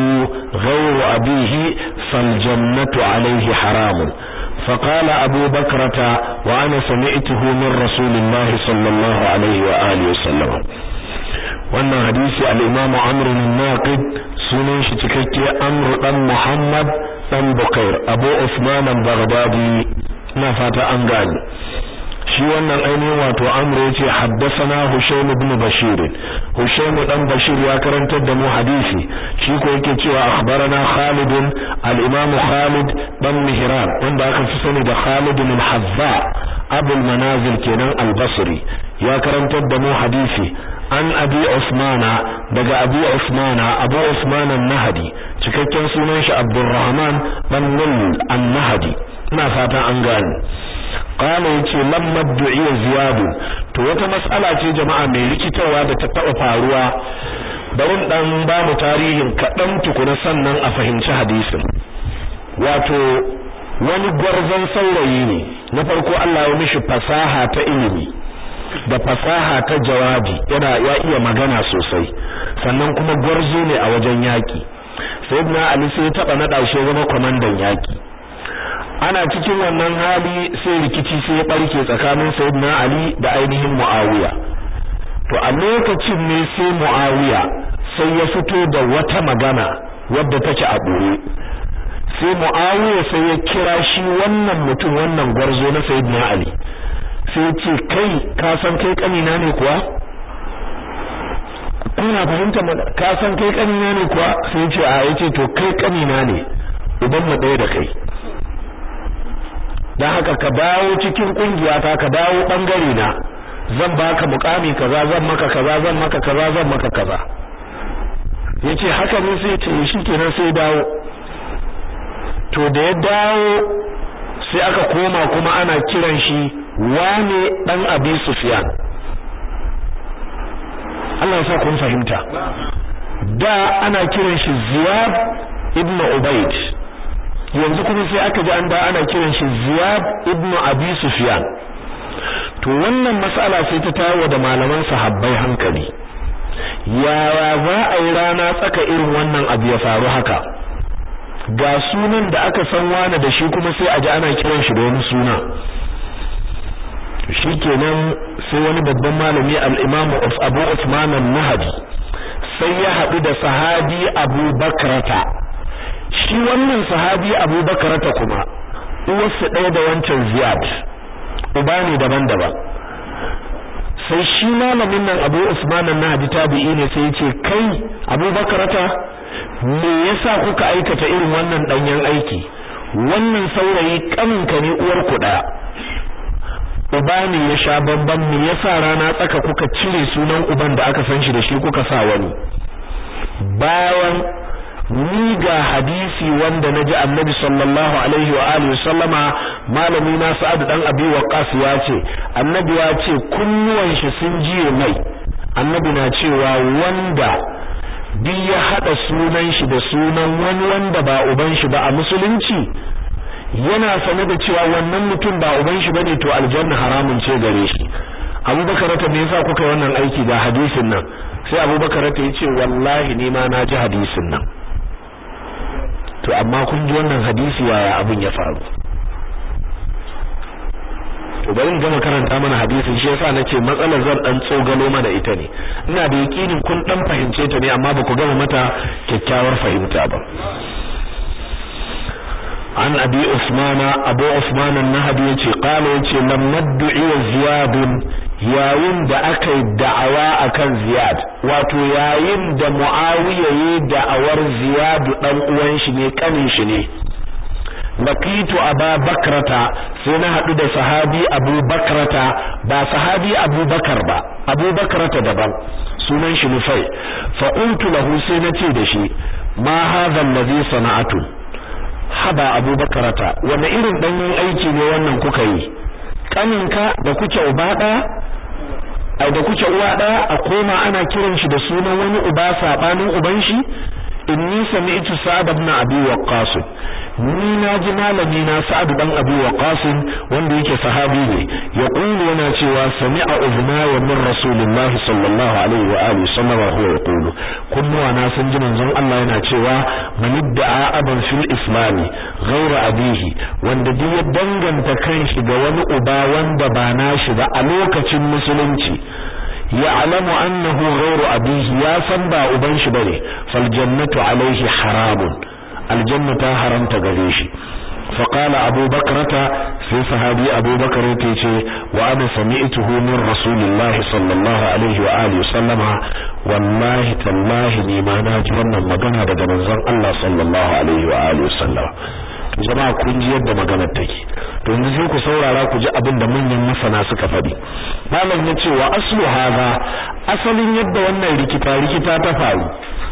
غير أبيه فالجنة عليه حرام فقال أبو بكرة وأنا سمعته من رسول الله صلى الله عليه وآله وسلم wannan hadisi al-Imam Amr an-Naqid sunan shi cikakke Amr dan Muhammad dan Bukair Abu Usman al-Baghdadi ina fata an gane shi wannan ainihin wato Amr yace haddathana Hushaym ibn Bashir Hushaym dan Bashir ya karantar da mu hadisi shi ko yake cewa akhbarana Khalid al-Imam Khalid dan Mihran wanda aka fi sani da Khalid al-Hazza Abu al-Manazil kenan al-Basri ya karantar da mu hadisi an abi Usmana daga abi Usmana Abu Usman an-Nahdi cikakken sunan shi Abdurrahman dan Nul an-Nahdi ina fata an gane qala yace lamma du'iya ziyad to wata mas'ala ce jama'a mai rikitarwa da ta taba faruwa bari dan ba mu tarihin kadan tukuna sannan a fahimci hadisin wato wani gwarzon saurayi ne na farko Allah ya mishi fasaha ta ilimi da fasaha ta jawabi yana ya iya magana sosai sannan kuma gwarzo ne a wajen yaki sayyidina Ali sai ya taba nada shi zama komandan yaki ana cikin wannan hali sai rikici sai ya barke tsakanin sayyidina Ali da ainihin Muawiya to a lokacin ne sai Muawiya sai ya fito da wata magana wadda take a boye sai Muawiya sai ya kira shi wannan mutum wannan gwarzo na sayyidina Ali sai ya ce kai ka san kai kanina ne kuwa kuna fahimta ka san kai kanina ne kuwa sai ya ce a yace to kai kanina ne uban mu ɗaya da kai dan haka ka dawo cikin kungiya ta ka dawo bangare na zan baka mukami kaza zan maka kaza zan maka kaza zan maka kaza yace haka ne sai ce shikenan sai dawo to da ya dawo sai aka koma kuma ana kiran shi wane dan abi sufyan Allah ya sa kun fahimta da ana kiran shi ziyad ibn ubayd yanzu kuma sai aka ji an da ana kiran shi ziyad ibn abi sufyan to wannan mas'ala sai ta tawo da malaman sahabbai hankali yaya za a yi rana tsaka irin wannan abu ya faru haka ga sunan da aka san wani da shi kuma sai a ji ana kiran shi da wani suna shikenan sai wani babban malami al-Imam Abu Uthman an-Nahdi sai ya haɗu da sahabi Abu Bakrata shi wannan sahabi Abu Bakrata kuma uwarsa ɗaya da wancan Ziyad uba ne daban-daban sai shi malamin nan Abu Usman an-Nahdi tabi'i ne sai ya ce kai Abu Bakrata me yasa kuka aikata irin wannan danyen aiki wannan saurayi kaninka ne uwar ku daya uba ne ya sha bamban me yasa rana tsaka kuka cire sunan uban da aka san shi da shi kuka sa wani bayan ni ga hadisi wanda naji annabi sallallahu alaihi wa alihi sallama malami na sa'ad dan abi waqas ya ce annabi ya ce kunnuwan shi sun jiye mai annabi na cewa wanda duk ya hada sunan shi da sunan wani wanda ba uban shi ba a musulunci yana sane da cewa wannan mutum ba uban shi bane to aljanna haramun ce gare shi abubakar ta me yasa kuka wannan aiki ga hadisin nan sai abubakar ta yace wallahi ni ma na ji hadisin nan to amma kun ji wannan hadisi yaya abin ya faru to bari in gama karanta mana hadisin shi yasa nace matsalar zan dan tsogalo mana ita ne ina da yakinin kun dan fahimce ta ne amma ba ku gama mata kyakkyawar fahimta ba an abi usmana abu usman an-nahdi yace qala yace lam nad'i ziyad yayin da aka yi da'awa akan ziyad wato yayin da muawiya yi da'awar ziyad dan uwan shi ne kanin shi ne laqitu aba bakrata sai na hadu da sahabi abu bakrata ba sahabi abu bakar ba abu bakrata daban sunan shi nufai fa qultu lahu sai nace da shi ma hadha allazi sana'atu haba abu bakrata wani irin danyen aiki ne wannan kuka yi kaninka da kuke uba daya ai da kuke uwa daya a koma ana kiran shi da sunan wani uba sabanin uban shi inni sami'tu sa'ad ibn abi waqqas ni naji malami na sa'ad dan abi waqqas wanda yake sahabi ne ya qulu yana cewa sami'a uzma wa min rasulillahi sallallahu alaihi wa alihi sallama huwa yaqulu kunnuwa na sun ji manzon Allah yana cewa man idda'a aban fil islami ghayra abihi wanda duk ya danganta kanshi ga wani uba wanda ba nashi ba a lokacin musulunci يعلم أنه غير أبيه يا سنبا أبنش بني فالجنة عليه حرام الجنة حرام تغريش فقال أبو بكرة في صحابي أبو بكر تيشي وأنا سمعته من رسول الله صلى الله عليه وآله وسلم والله تالله نيما ناجرنا مغانا daga manzon Allah sallallahu alaihi wa alihi wasallam jama'a kun ji yadda maganar take to yanzu sai ku saurara ku ji abin da manyan masana suka faɗi malam ya ce wa aslu hadha asalin yadda wannan rikita rikita ta faru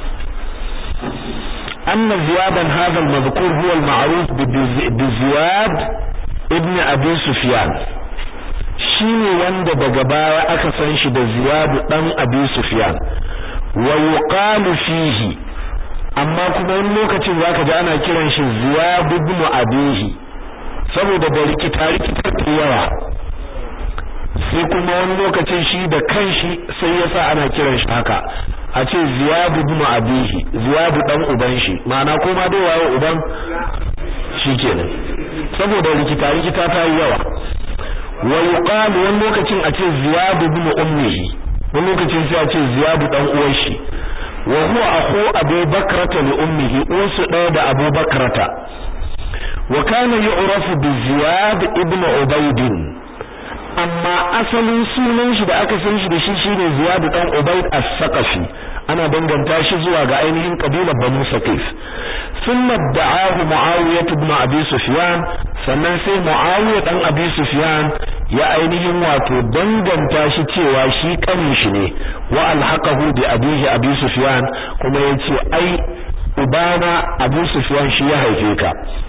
anna ziyadan hadha al-madhkur huwa al-ma'ruf bi ziyad ibn abi sufyan shine wanda daga baya aka san shi da ziyad dan abi sufyan wa yuqalu fihi amma kuma wani lokacin zaka ji ana kiran shi Ziyad ibn Abihi saboda da rikita rikita ta yawa sai kuma wani lokacin shi da kanshi sai yasa ana kiran shi haka a ce Ziyad ibn Abihi Ziyad dan uban shi ma'ana ko ma dai waye uban shikenan saboda rikita rikita ta yawa wa yuqalu wani lokacin a ce Ziyad ibn ummihi wani lokacin sai a ce Ziyad dan uwan shi wa huwa akhu Abu Bakrata li ummihi usu ɗaya da Abu Bakrata wa kana yu'rafu bi Ziyad ibn Ubayd amma asalin sunan shi da aka san shi da shi shine Ziyad dan Ubayd as-Saqafi ana danganta shi zuwa ga ainihin kabilar Banu Saqif thumma da'ahu Muawiyah ibn Abi Sufyan sannan sai Muawiyah dan Abi Sufyan ya ainihin wato danganta shi cewa shi kanin shi ne wa alhaqahu bi abihi Abi Sufyan kuma yace ai ubana Abu Sufyan shi ya haife ka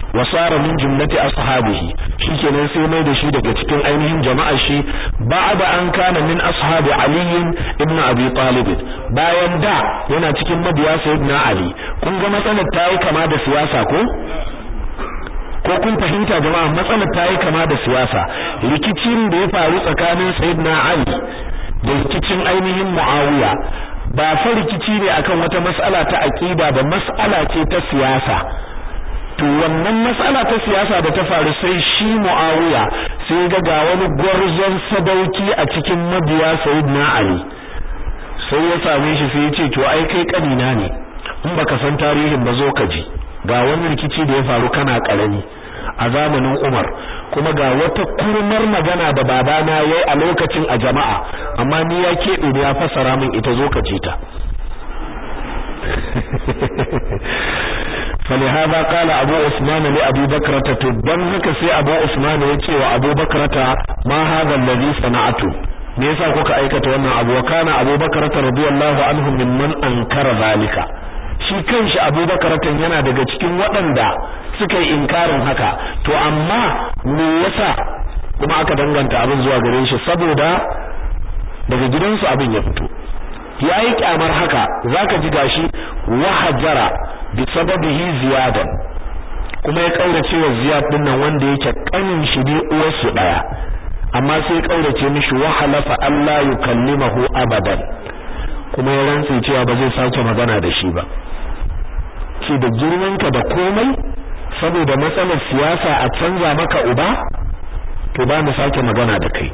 wa sara min jumlati ashabihi shikenan sai mai da shi daga cikin ainihin jama'ar shi ba'da an kana min ashabi ali ibn abi talib bayan da yana cikin mabiya sayyidina ali kun ga matsalar ta yi kama da siyasa ko ko kun fahimta jama'a matsalar ta yi kama da siyasa rikicin da ya faru tsakanin sayyidina ali da rikicin ainihin muawiya ba fa rikici ne akan wata mas'ala ta aqida ba mas'ala ce ta siyasa to wannan mas'ala ta siyasa da ta faru sai shi muawiya sai ga ga wani gwarzon sadauki a cikin mabiya sayyidina ali sai ya same shi sai ya ce to ai kai kanina ne in baka san tarihin ba zo ka ji ga wani rikici da ya faru kana karami a zamanin Umar kuma ga wata kurmar magana da babana yayi a lokacin a jama'a amma ni ya kebe ne ya fassara min ita zo ka ji ta فلهذا قال أبو عثمان لأبي بكرة تبن هكا سي أبو عثمان يتي وأبو بكرة ما هذا الذي صنعته me yasa kuka aikata wannan abu wa kana Abu Bakar radiyallahu anhu mimman ankara zalika shi kanshi Abu Bakar yana daga cikin waɗanda suka yi inkarin haka to amma me yasa kuma aka danganta abin zuwa gare shi saboda daga gidansu abin ya fito yayi kyamar haka zaka ji gashi wahajara bi sababihi ziyadan kuma ya kaurace wa ziyad din nan wanda yake kanin shi ne uwarsu daya amma sai ya kaurace mishi wa halafa Allah yukallimahu abadan kuma ya rantsi cewa ba zai sake magana da shi ba ce da girmanka da komai saboda matsalar siyasa a canza maka uba to ba mu sake magana da kai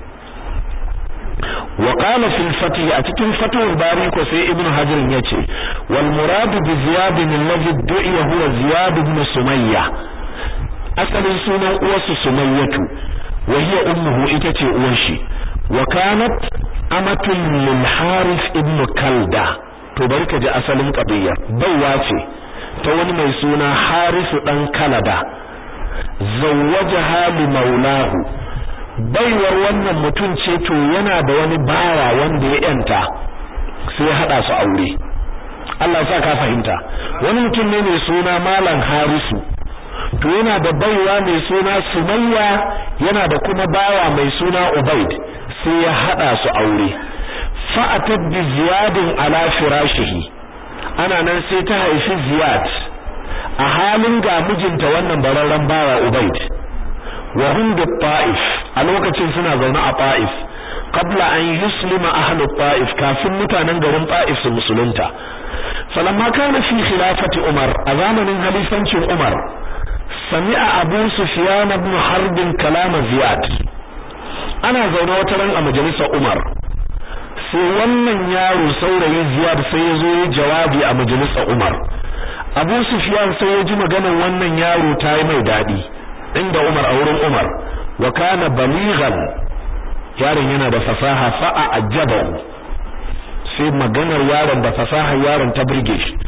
wa qala fil fatih a cikin fatihul bari ko sai ibnu hajar yace wal murad bi ziyad alladhi du'iya huwa ziyad ibn sumayya asalin sunan uwarsu sumayyatu wa hiya ummuhu ita ce uwar shi wa kanat amatun lil harith ibn kalda to bari ka ji asalin qadiyya baiwa ce ta wani mai suna harisu dan kalada zawwajaha li maulahu baiwar wannan mutum ce to yana da wani bawa wanda ya yanta sai hada su aure Allah ya sa ka fahimta wani mutum ne mai suna malam harisu to yana da baiwa mai suna sumayya yana da kuma bawa mai suna ubaid sai ya hada su aure fa'atat bi ziyadin ala firashihi ana nan sai ta haifi ziyad a halin ga mijinta wannan bararren bawa ubaid wa hum bi ta'if a lokacin suna zaune a ta'if qabla an yuslima ahlu ta'if kafin mutanen garin ta'if su musulunta falamma kana fi khilafati umar a zamanin halifancin umar sami'a abu sufyan ibn harb kalam ziyad ana zaune wata ran a majalisar umar sai wannan yaro saurayi ziyad sai ya zo yi jawabi a majalisar umar abu sufyan sai ya ji maganar wannan yaro ta yi mai dadi inda umar a wurin umar wa kana balighan yaron yana da fasaha fa'a ajabahu sai maganar yaron da fasaha yaron ta burge shi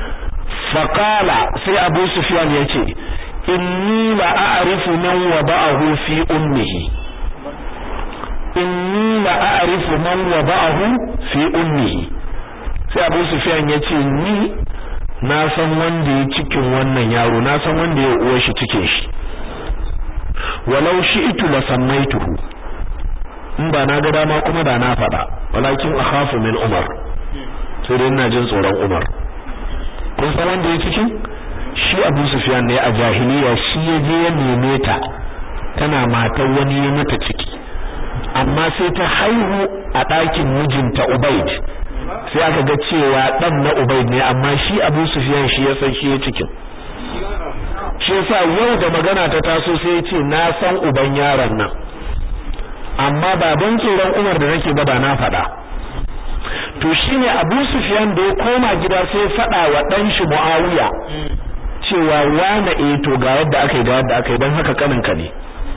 faqala sai abu sufyan yace inni la a'rifu man wada'ahu fi ummihi inni la a'rifu man wada'ahu fi ummihi sai abu sufyan yace ni na san wanda ya cikin wannan yaro na san wanda ya uwar shi cikin shi walau shi'tu la sammaituhu in ba na ga dama kuma da na faɗa walakin akhafu min umar sai dai ina jin tsoron umar kun san wanda ya cikin shi abu sufyan ne a jahiliya shi ya je ya neme ta tana matar wani ya mata ciki amma sai ta haihu a ɗakin mijinta ubaid sai aka ga cewa ɗan na ubaid ne amma shi abu sufyan shi ya san shi ya cikin shi yasa yau da magana ta taso sai ya ce na san uban yaron nan amma ba don tsoron Umar da nake ba da na faɗa to shine Abu Sufyan da ya koma gida sai faɗa wa dan shi Muawiya cewa wane eh to ga yadda aka yi ga yadda aka yi dan haka kanin ka ne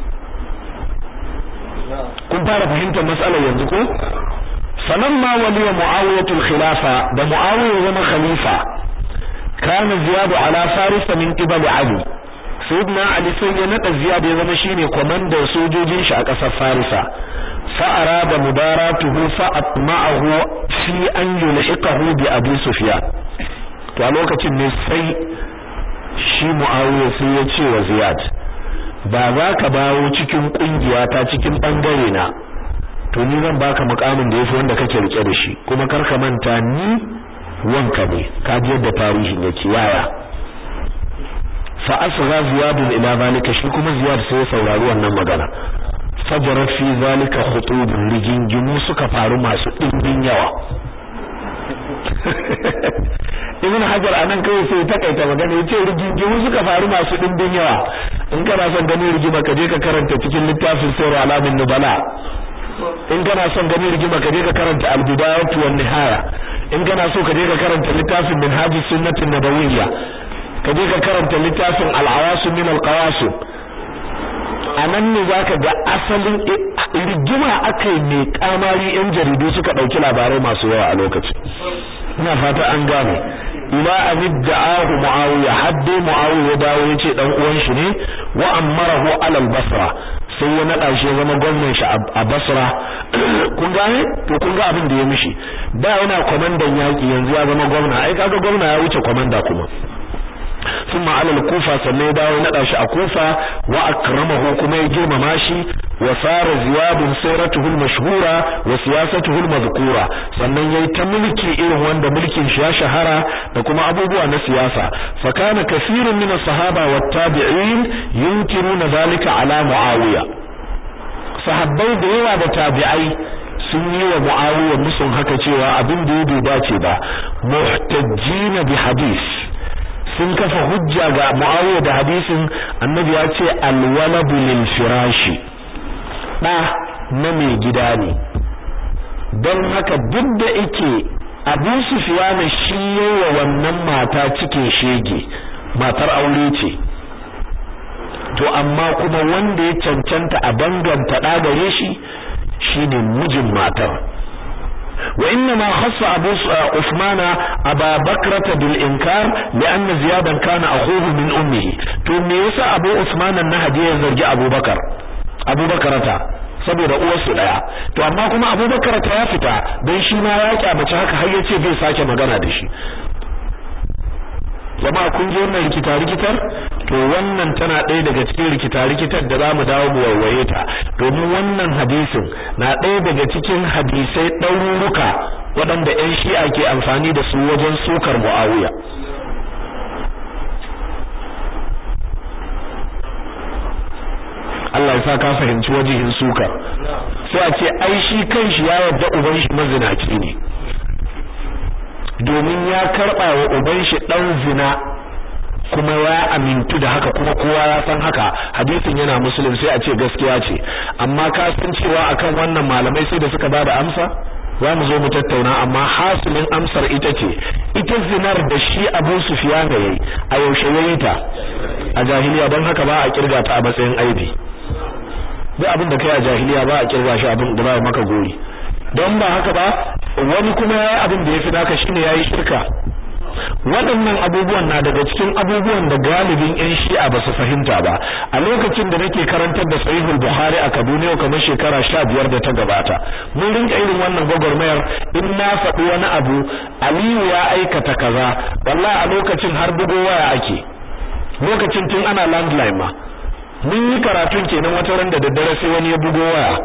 kun fara fahimtar matsalar yanzu ko falamma waliya Muawiyatul khilafa da Muawiya zama khalifa kana ziyadu ala farisa min qibali Ali sayyidina ali sai ya nada ziyad ya zama shine komandan sojojin shi a kasar farisa fa arada mudaratuhu fa atma'ahu fi an yulhiqahu bi abi sufyan to a lokacin ne sai shi muawiya sai ya ce wa ziyad ba za ka bawo cikin kungiya ta cikin bangare na to ni zan baka mukamin da yafi wanda kake rike da shi kuma kar ka manta ni wanka ne ka ji yadda tarihin yake yaya fa asgha ziyad ila zalika shi kuma ziyad sai ya saurari wannan magana fajarat fi zalika khutubun rigingimu suka faru masu dimbin yawa ibn hajar anan kai sai ta kaita magana yace rigingimu suka faru masu dimbin yawa in kana son ganin rigima ka je ka karanta cikin littafin sirru alamin nubala in kana son ganin rigima ka je ka karanta al-bidayatu wan nihaya in kana so ka je ka karanta littafin minhajus sunnatin nabawiyya ka je ka karanta littafin al-awasim min al-qawasim anan ne zaka ga asalin rigima akai mai kamari yan jaridu suka dauki labarai masu yawa a lokacin ina fata an gane ila an da'ahu muawiya hadde muawiya dawo yace dan uwan shi ne wa amarahu ala al-basra sai ya nada shi zama gwamnan shi a basra kun gane to kun ga abin da ya mishi da yana komandan yaki yanzu ya zama gwamna ai kaga gwamna ya wuce komanda kuma ثم على الكوفة سنة داو نداش أكوفة وأكرمه كما يجرم ماشي وصار زياد سيرته المشهورة وسياسته المذكورة sannan yayi ta mulki irin wanda mulkin shi ya shahara da kuma abubuwa na siyasa fa kana kathirun min as-sahaba wat-tabi'in yunkiruna zalika ala muawiya sahabbai da yawa da tabi'ai sun yi wa muawiya musun haka cewa abin da ya dace ba muhtajjina bi hadith sun kafa hujja ga Muawiya da hadisin Annabi ya ce alwaladu lil firashi da na mai gida ne don haka duk da yake Abu Sufyan shi yawa wannan mata cike shege matar aure ce to amma kuma wanda ya cancanta a danganta da gare shi shine mijin matar وإنما خص أبو عثمان أبا بكرة بالإنكار لأن زيادا كان أخوه من أمه ثم يسا أبو عثمان النهدي يزرج أبو بكر أبو بكرة saboda uwarsu daya to amma kuma Abubakar ta ya fita dan shi ma ya kyamace haka har yace bai sake magana da shi jama'a kun ji wannan rikita rikitar to wannan tana ɗaya daga cikin rikita rikitar da zamu dawo mu warwaye ta domin wannan hadisin na ɗaya daga cikin hadisai ɗaruruka waɗanda ƴan shi'a ke amfani da su wajen sukar Muawiya Allah ya sa ka fahimci wajihin sukar sai a ce ai shi kanshi ya yarda uban shi mazinaci ne domin ya karɓa wa uban shi ɗan zina kuma ya amintu da haka kuma kowa ya san haka hadisin yana muslim sai a ce gaskiya ce amma ka san cewa akan wannan malamai sai da suka bada amsa za mu zo mu tattauna amma hasilin amsar ita ce ita zinar da shi Abu Sufyan yayi a yaushe yayi ta a jahiliya don haka ba a kirga ta a matsayin aibi duk abin da kai a jahiliya ba a kirga shi abin da ba maka goyi don ba haka ba wani kuma yayi abin da yafi naka shine yayi shirka waɗannan abubuwan na daga cikin abubuwan da galibin ƴan shi'a ba su fahimta ba a lokacin da nake karantar da sahihul bukhari a kaduna kamar shekara sha biyar da ta gabata mun rinka irin wannan gwagwarmayar in na faɗi wani abu aliyu ya aikata kaza wallahi a lokacin har bugo waya ake lokacin tun ana landline ma mun yi karatun kenan wata ran da daddare sai wani ya bugo waya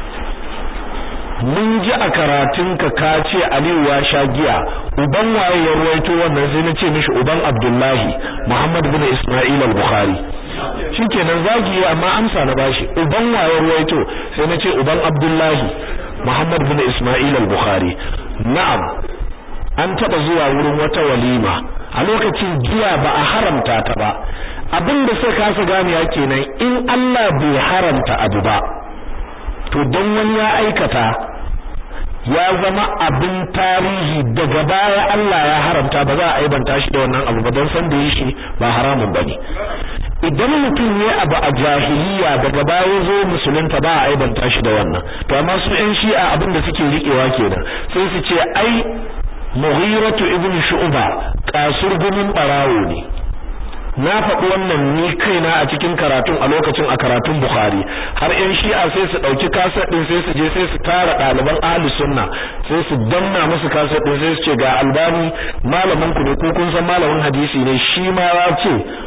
mun ji a karatunka ka ce Aliyu ya sha giya uban waye ya ruwaito wannan sai na ce mishi uban Abdullahi Muhammad bin Isma'il al-Bukhari shikenan zagi amma amsa na bashi uban waye ruwaito sai na ce uban Abdullahi Muhammad bin Isma'il al-Bukhari na'am an taba zuwa wurin wata walima a lokacin giya ba a haramta ta ba abin da sai kasa ganiya kenan in Allah bai haramta abu ba to don wani ya aikata ya zama abin tarihi daga baya Allah ya haramta ba za a aibanta shi da wannan abu ba don san da yi shi ba haramun bane idan mutum ne abu a jahiliya daga baya zo musulunta ba a aibanta shi da wannan to amma su ƴan shi'a abin da suke riƙewa kenan sai su ce ai Mughiratu ibn Shu'ba kasurgumin barawo ne na faɗi wannan ni kaina a cikin karatun a lokacin a karatun Bukhari har ƴan Shi'a sai su ɗauki kaset ɗin sai su je sai su tara ɗaliban Ahlus Sunna sai su danna musu kaset ɗin sai su ce ga Albani malamin ku ne ko kun san malamin hadisi ne shi ma ya ce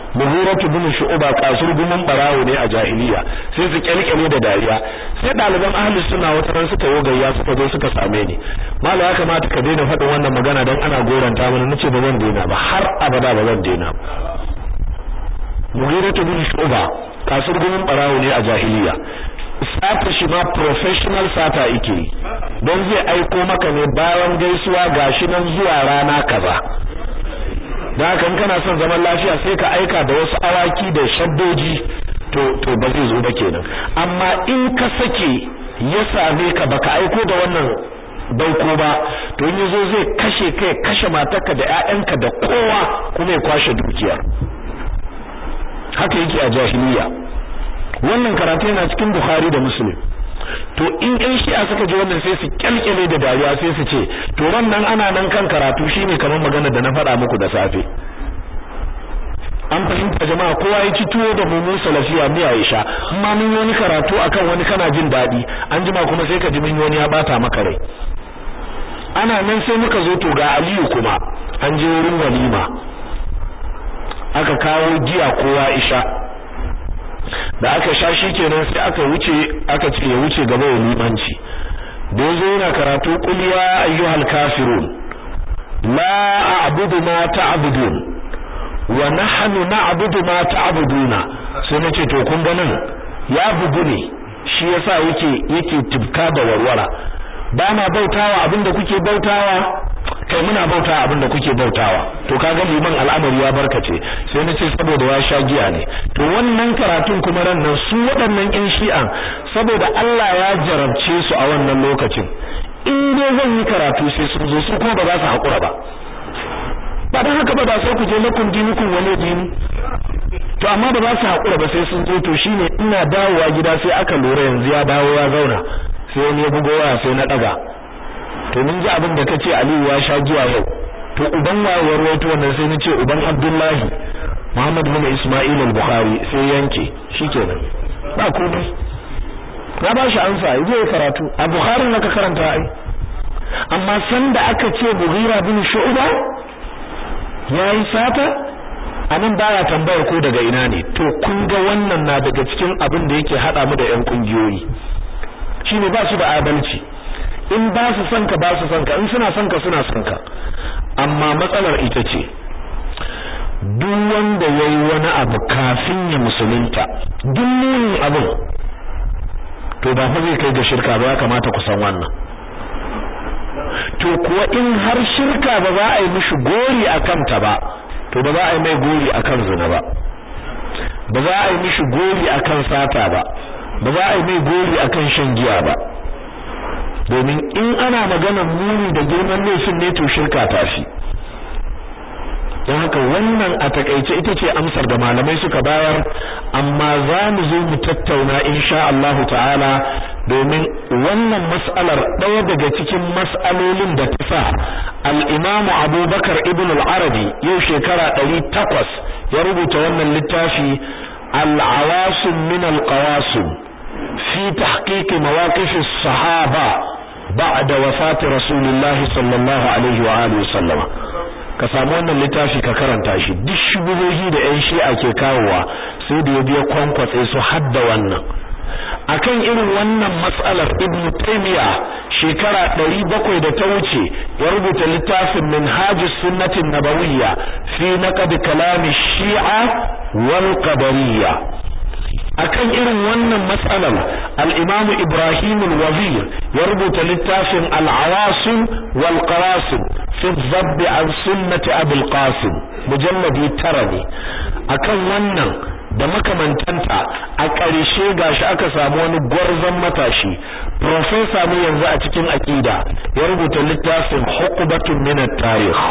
mughiratu bin shu'ba kasur gumin barawo ne a jahiliya sai su kyalkyale da dariya sai ɗaliban ahlus sunna wata ran suka yo gayya suka zo suka same ni mallam ya kamata ka daina faɗin wannan magana dan ana goranta mana nace ba zan daina ba har abada ba zan daina ba mughiratu bin shu'ba kasur gumin barawo ne a jahiliya sata shi ma professional sata yake don zai aiko maka ne bayan gaisuwa gashi nan zuwa rana kaza da haka in kana son zaman lafiya sai ka aika da wasu awaki da shaddoji to to ba zai zo ba kenan amma in ka sake ya same ka baka aiko da wannan dauko ba to in yazo zai kashe kai kashe matarka da ƴaƴanka da kowa kuma ya kwashe dukiyar haka yake a jahiliya wannan karatu yana cikin Bukhari da Muslim to in ɗan shi'a suka ji wannan sai su kyalkyale da dariya sai su ce to nan ana nan kan karatu shine kamar magana da na faɗa muku da safe an fahimta jama'a kowa ya ci tuwo da mumun salafiya miya ya sha amma mun wani karatu akan wani kana jin daɗi an jima kuma sai ka ji mun wani ya bata maka rai ana nan sai muka zo to ga Aliyu kuma an je wurin walima aka kawo giya kowa isha da aka sha shi kenan sai aka wuce aka ce ya wuce gaba ya limanci da yazo yana karatu qul ya ayyuhal kafirun la a'budu ma ta'budun wa nahnu na'budu ma ta'buduna sai nace to kun ga nan ya bugu ne shi yasa yake yake tibka da warwara ba ma bautawa abinda kuke bautawa kai muna bautawa abinda kuke bautawa to kaga liman al'amari ya barkace sai nace saboda ya sha giya ne to wannan karatun kuma ran nan su waɗannan ƴan shi'an saboda Allah ya jarabce su a wannan lokacin in dai zan yi karatu sai sun zo su kuma ba za su haƙura ba ba dan haka ba da sai ku je lakum dinukum wani dini to amma ba za su haƙura ba sai sun zo to shine ina dawowa gida sai aka lura yanzu ya dawo ya zauna sai wani ya bugo waya sai na daga to mun ji abin da kace Aliyu ya sha giya yau to uban wayewar wato wannan sai nace uban Abdullahi Muhammad bin Isma'il al-Bukhari sai yanke shikenan ba komai na ba shi ansa yaje ya karatu a Bukhari naka karanta ai amma san da aka ce Mughira bin Shu'ba yayi sata anan baya tambaya ko daga ina ne to kun ga wannan na daga cikin abin da yake hada mu da ƴan kungiyoyi shine ba su da adalci in ba su son ka ba su son ka in suna son ka suna son ka amma matsalar ita ce duk wanda yayi wani abu kafin ya musulunta duk munin abin to ba fa zai kai ga shirka ba ya kamata ku san wannan to kuwa in har shirka ba za a yi mishi gori a kanta ba to ba za a yi mai gori akan zina ba ba za a yi mishi gori akan sata ba ba za a yi mai gori akan shan giya ba domin in ana maganar muni da girman laifin ne to shirka ta fi don haka wannan a takaice ita ce amsar da malamai suka bayar amma za mu zo mu tattauna insha Allah ta'ala domin wannan mas'alar ɗaya daga cikin mas'alolin da ta sa al-Imam Abubakar ibn al-Arabi yau shekara 800 ya rubuta wannan littafi al-Awasim min al-Qawasim fi tahqiq mawaqif as-sahaba ba'da wafati Rasulullah sallallahu alaihi wa alihi wasallama ka samu wannan littafi ka karanta shi duk shubuhohi da ƴan shi'a ke kawowa sai da ya biya kwankwatse su hadda wannan akan irin wannan matsalar ibn taymiya shekara 700 da ta wuce ya rubuta littafin minhajus sunnatin nabawiyya fi naqd kalam shi'a wal qadariyya akan irin wannan matsalar al-imam Ibrahim al-Wazir ya rubuta littafin al-Awasim wal Qarasim fi dhabb an sunnati Abi al-Qasim mujalladi tara ne akan wannan da makamantanta a ƙarshe gashi aka samu wani gwarzon matashi professor ne yanzu a cikin aqida ya rubuta littafin hukubatun min at-tarikh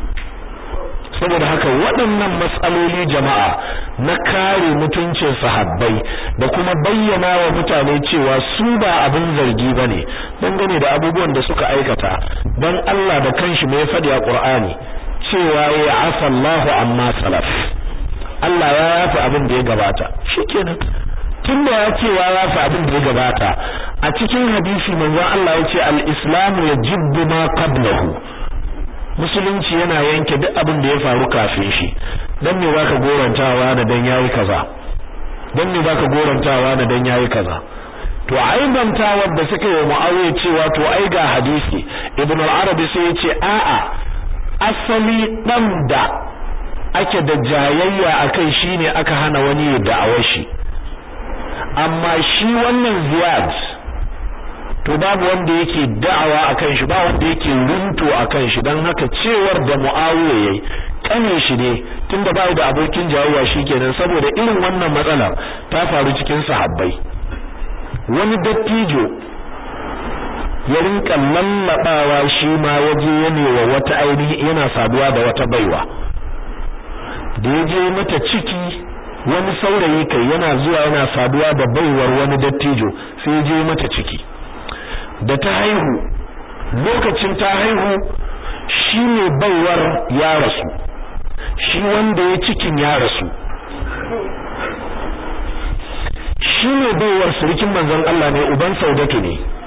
saboda haka waɗannan matsaloli jama'a na kare mutuncin sahabbai da kuma bayyana wa mutane cewa su ba abin zargi bane dangane da abubuwan da suka aikata dan Allah da kanshi mai faɗi a Qur'ani cewa ya afa Allahu amma salaf Allah ya yafi abin da ya gabata shikenan tunda ya ce ya yafi abin da ya gabata a cikin hadisi manzon Allah ya ce al-islamu yajibbu ma qablahu musulunci yana yanke duk abin da ya faru kafin shi dan me zaka gorantawa da dan yayi kaza dan me zaka gorantawa da dan yayi kaza to aibantawar da suka yi Muawiya cewa to ai ga hadisi Ibn al-Arabi sai ya ce a'a asali dan da ake da jayayya akai shine aka hana wani ya da'awar shi amma shi wannan Ziyad to babu wanda yake da'awa akan shi ba wanda yake runto akan shi dan haka cewar da Muawiya yayi kane shi ne tunda bai da abokin jayayya shikenan saboda irin wannan matsala ta faru cikin sahabbai wani dattijo ya rinka lallabawa shi ma waje yanewa wata ainihi yana saduwa da wata baiwa da ya je mata ciki wani saurayi kai yana zuwa yana saduwa da baiwar wani dattijo sai ya je mata ciki da ta haihu lokacin ta haihu shi ne baiwar ya rasu shi wanda ya cikin ya rasu shi ne baiwar surikin manzon Allah ne uban saudatu ne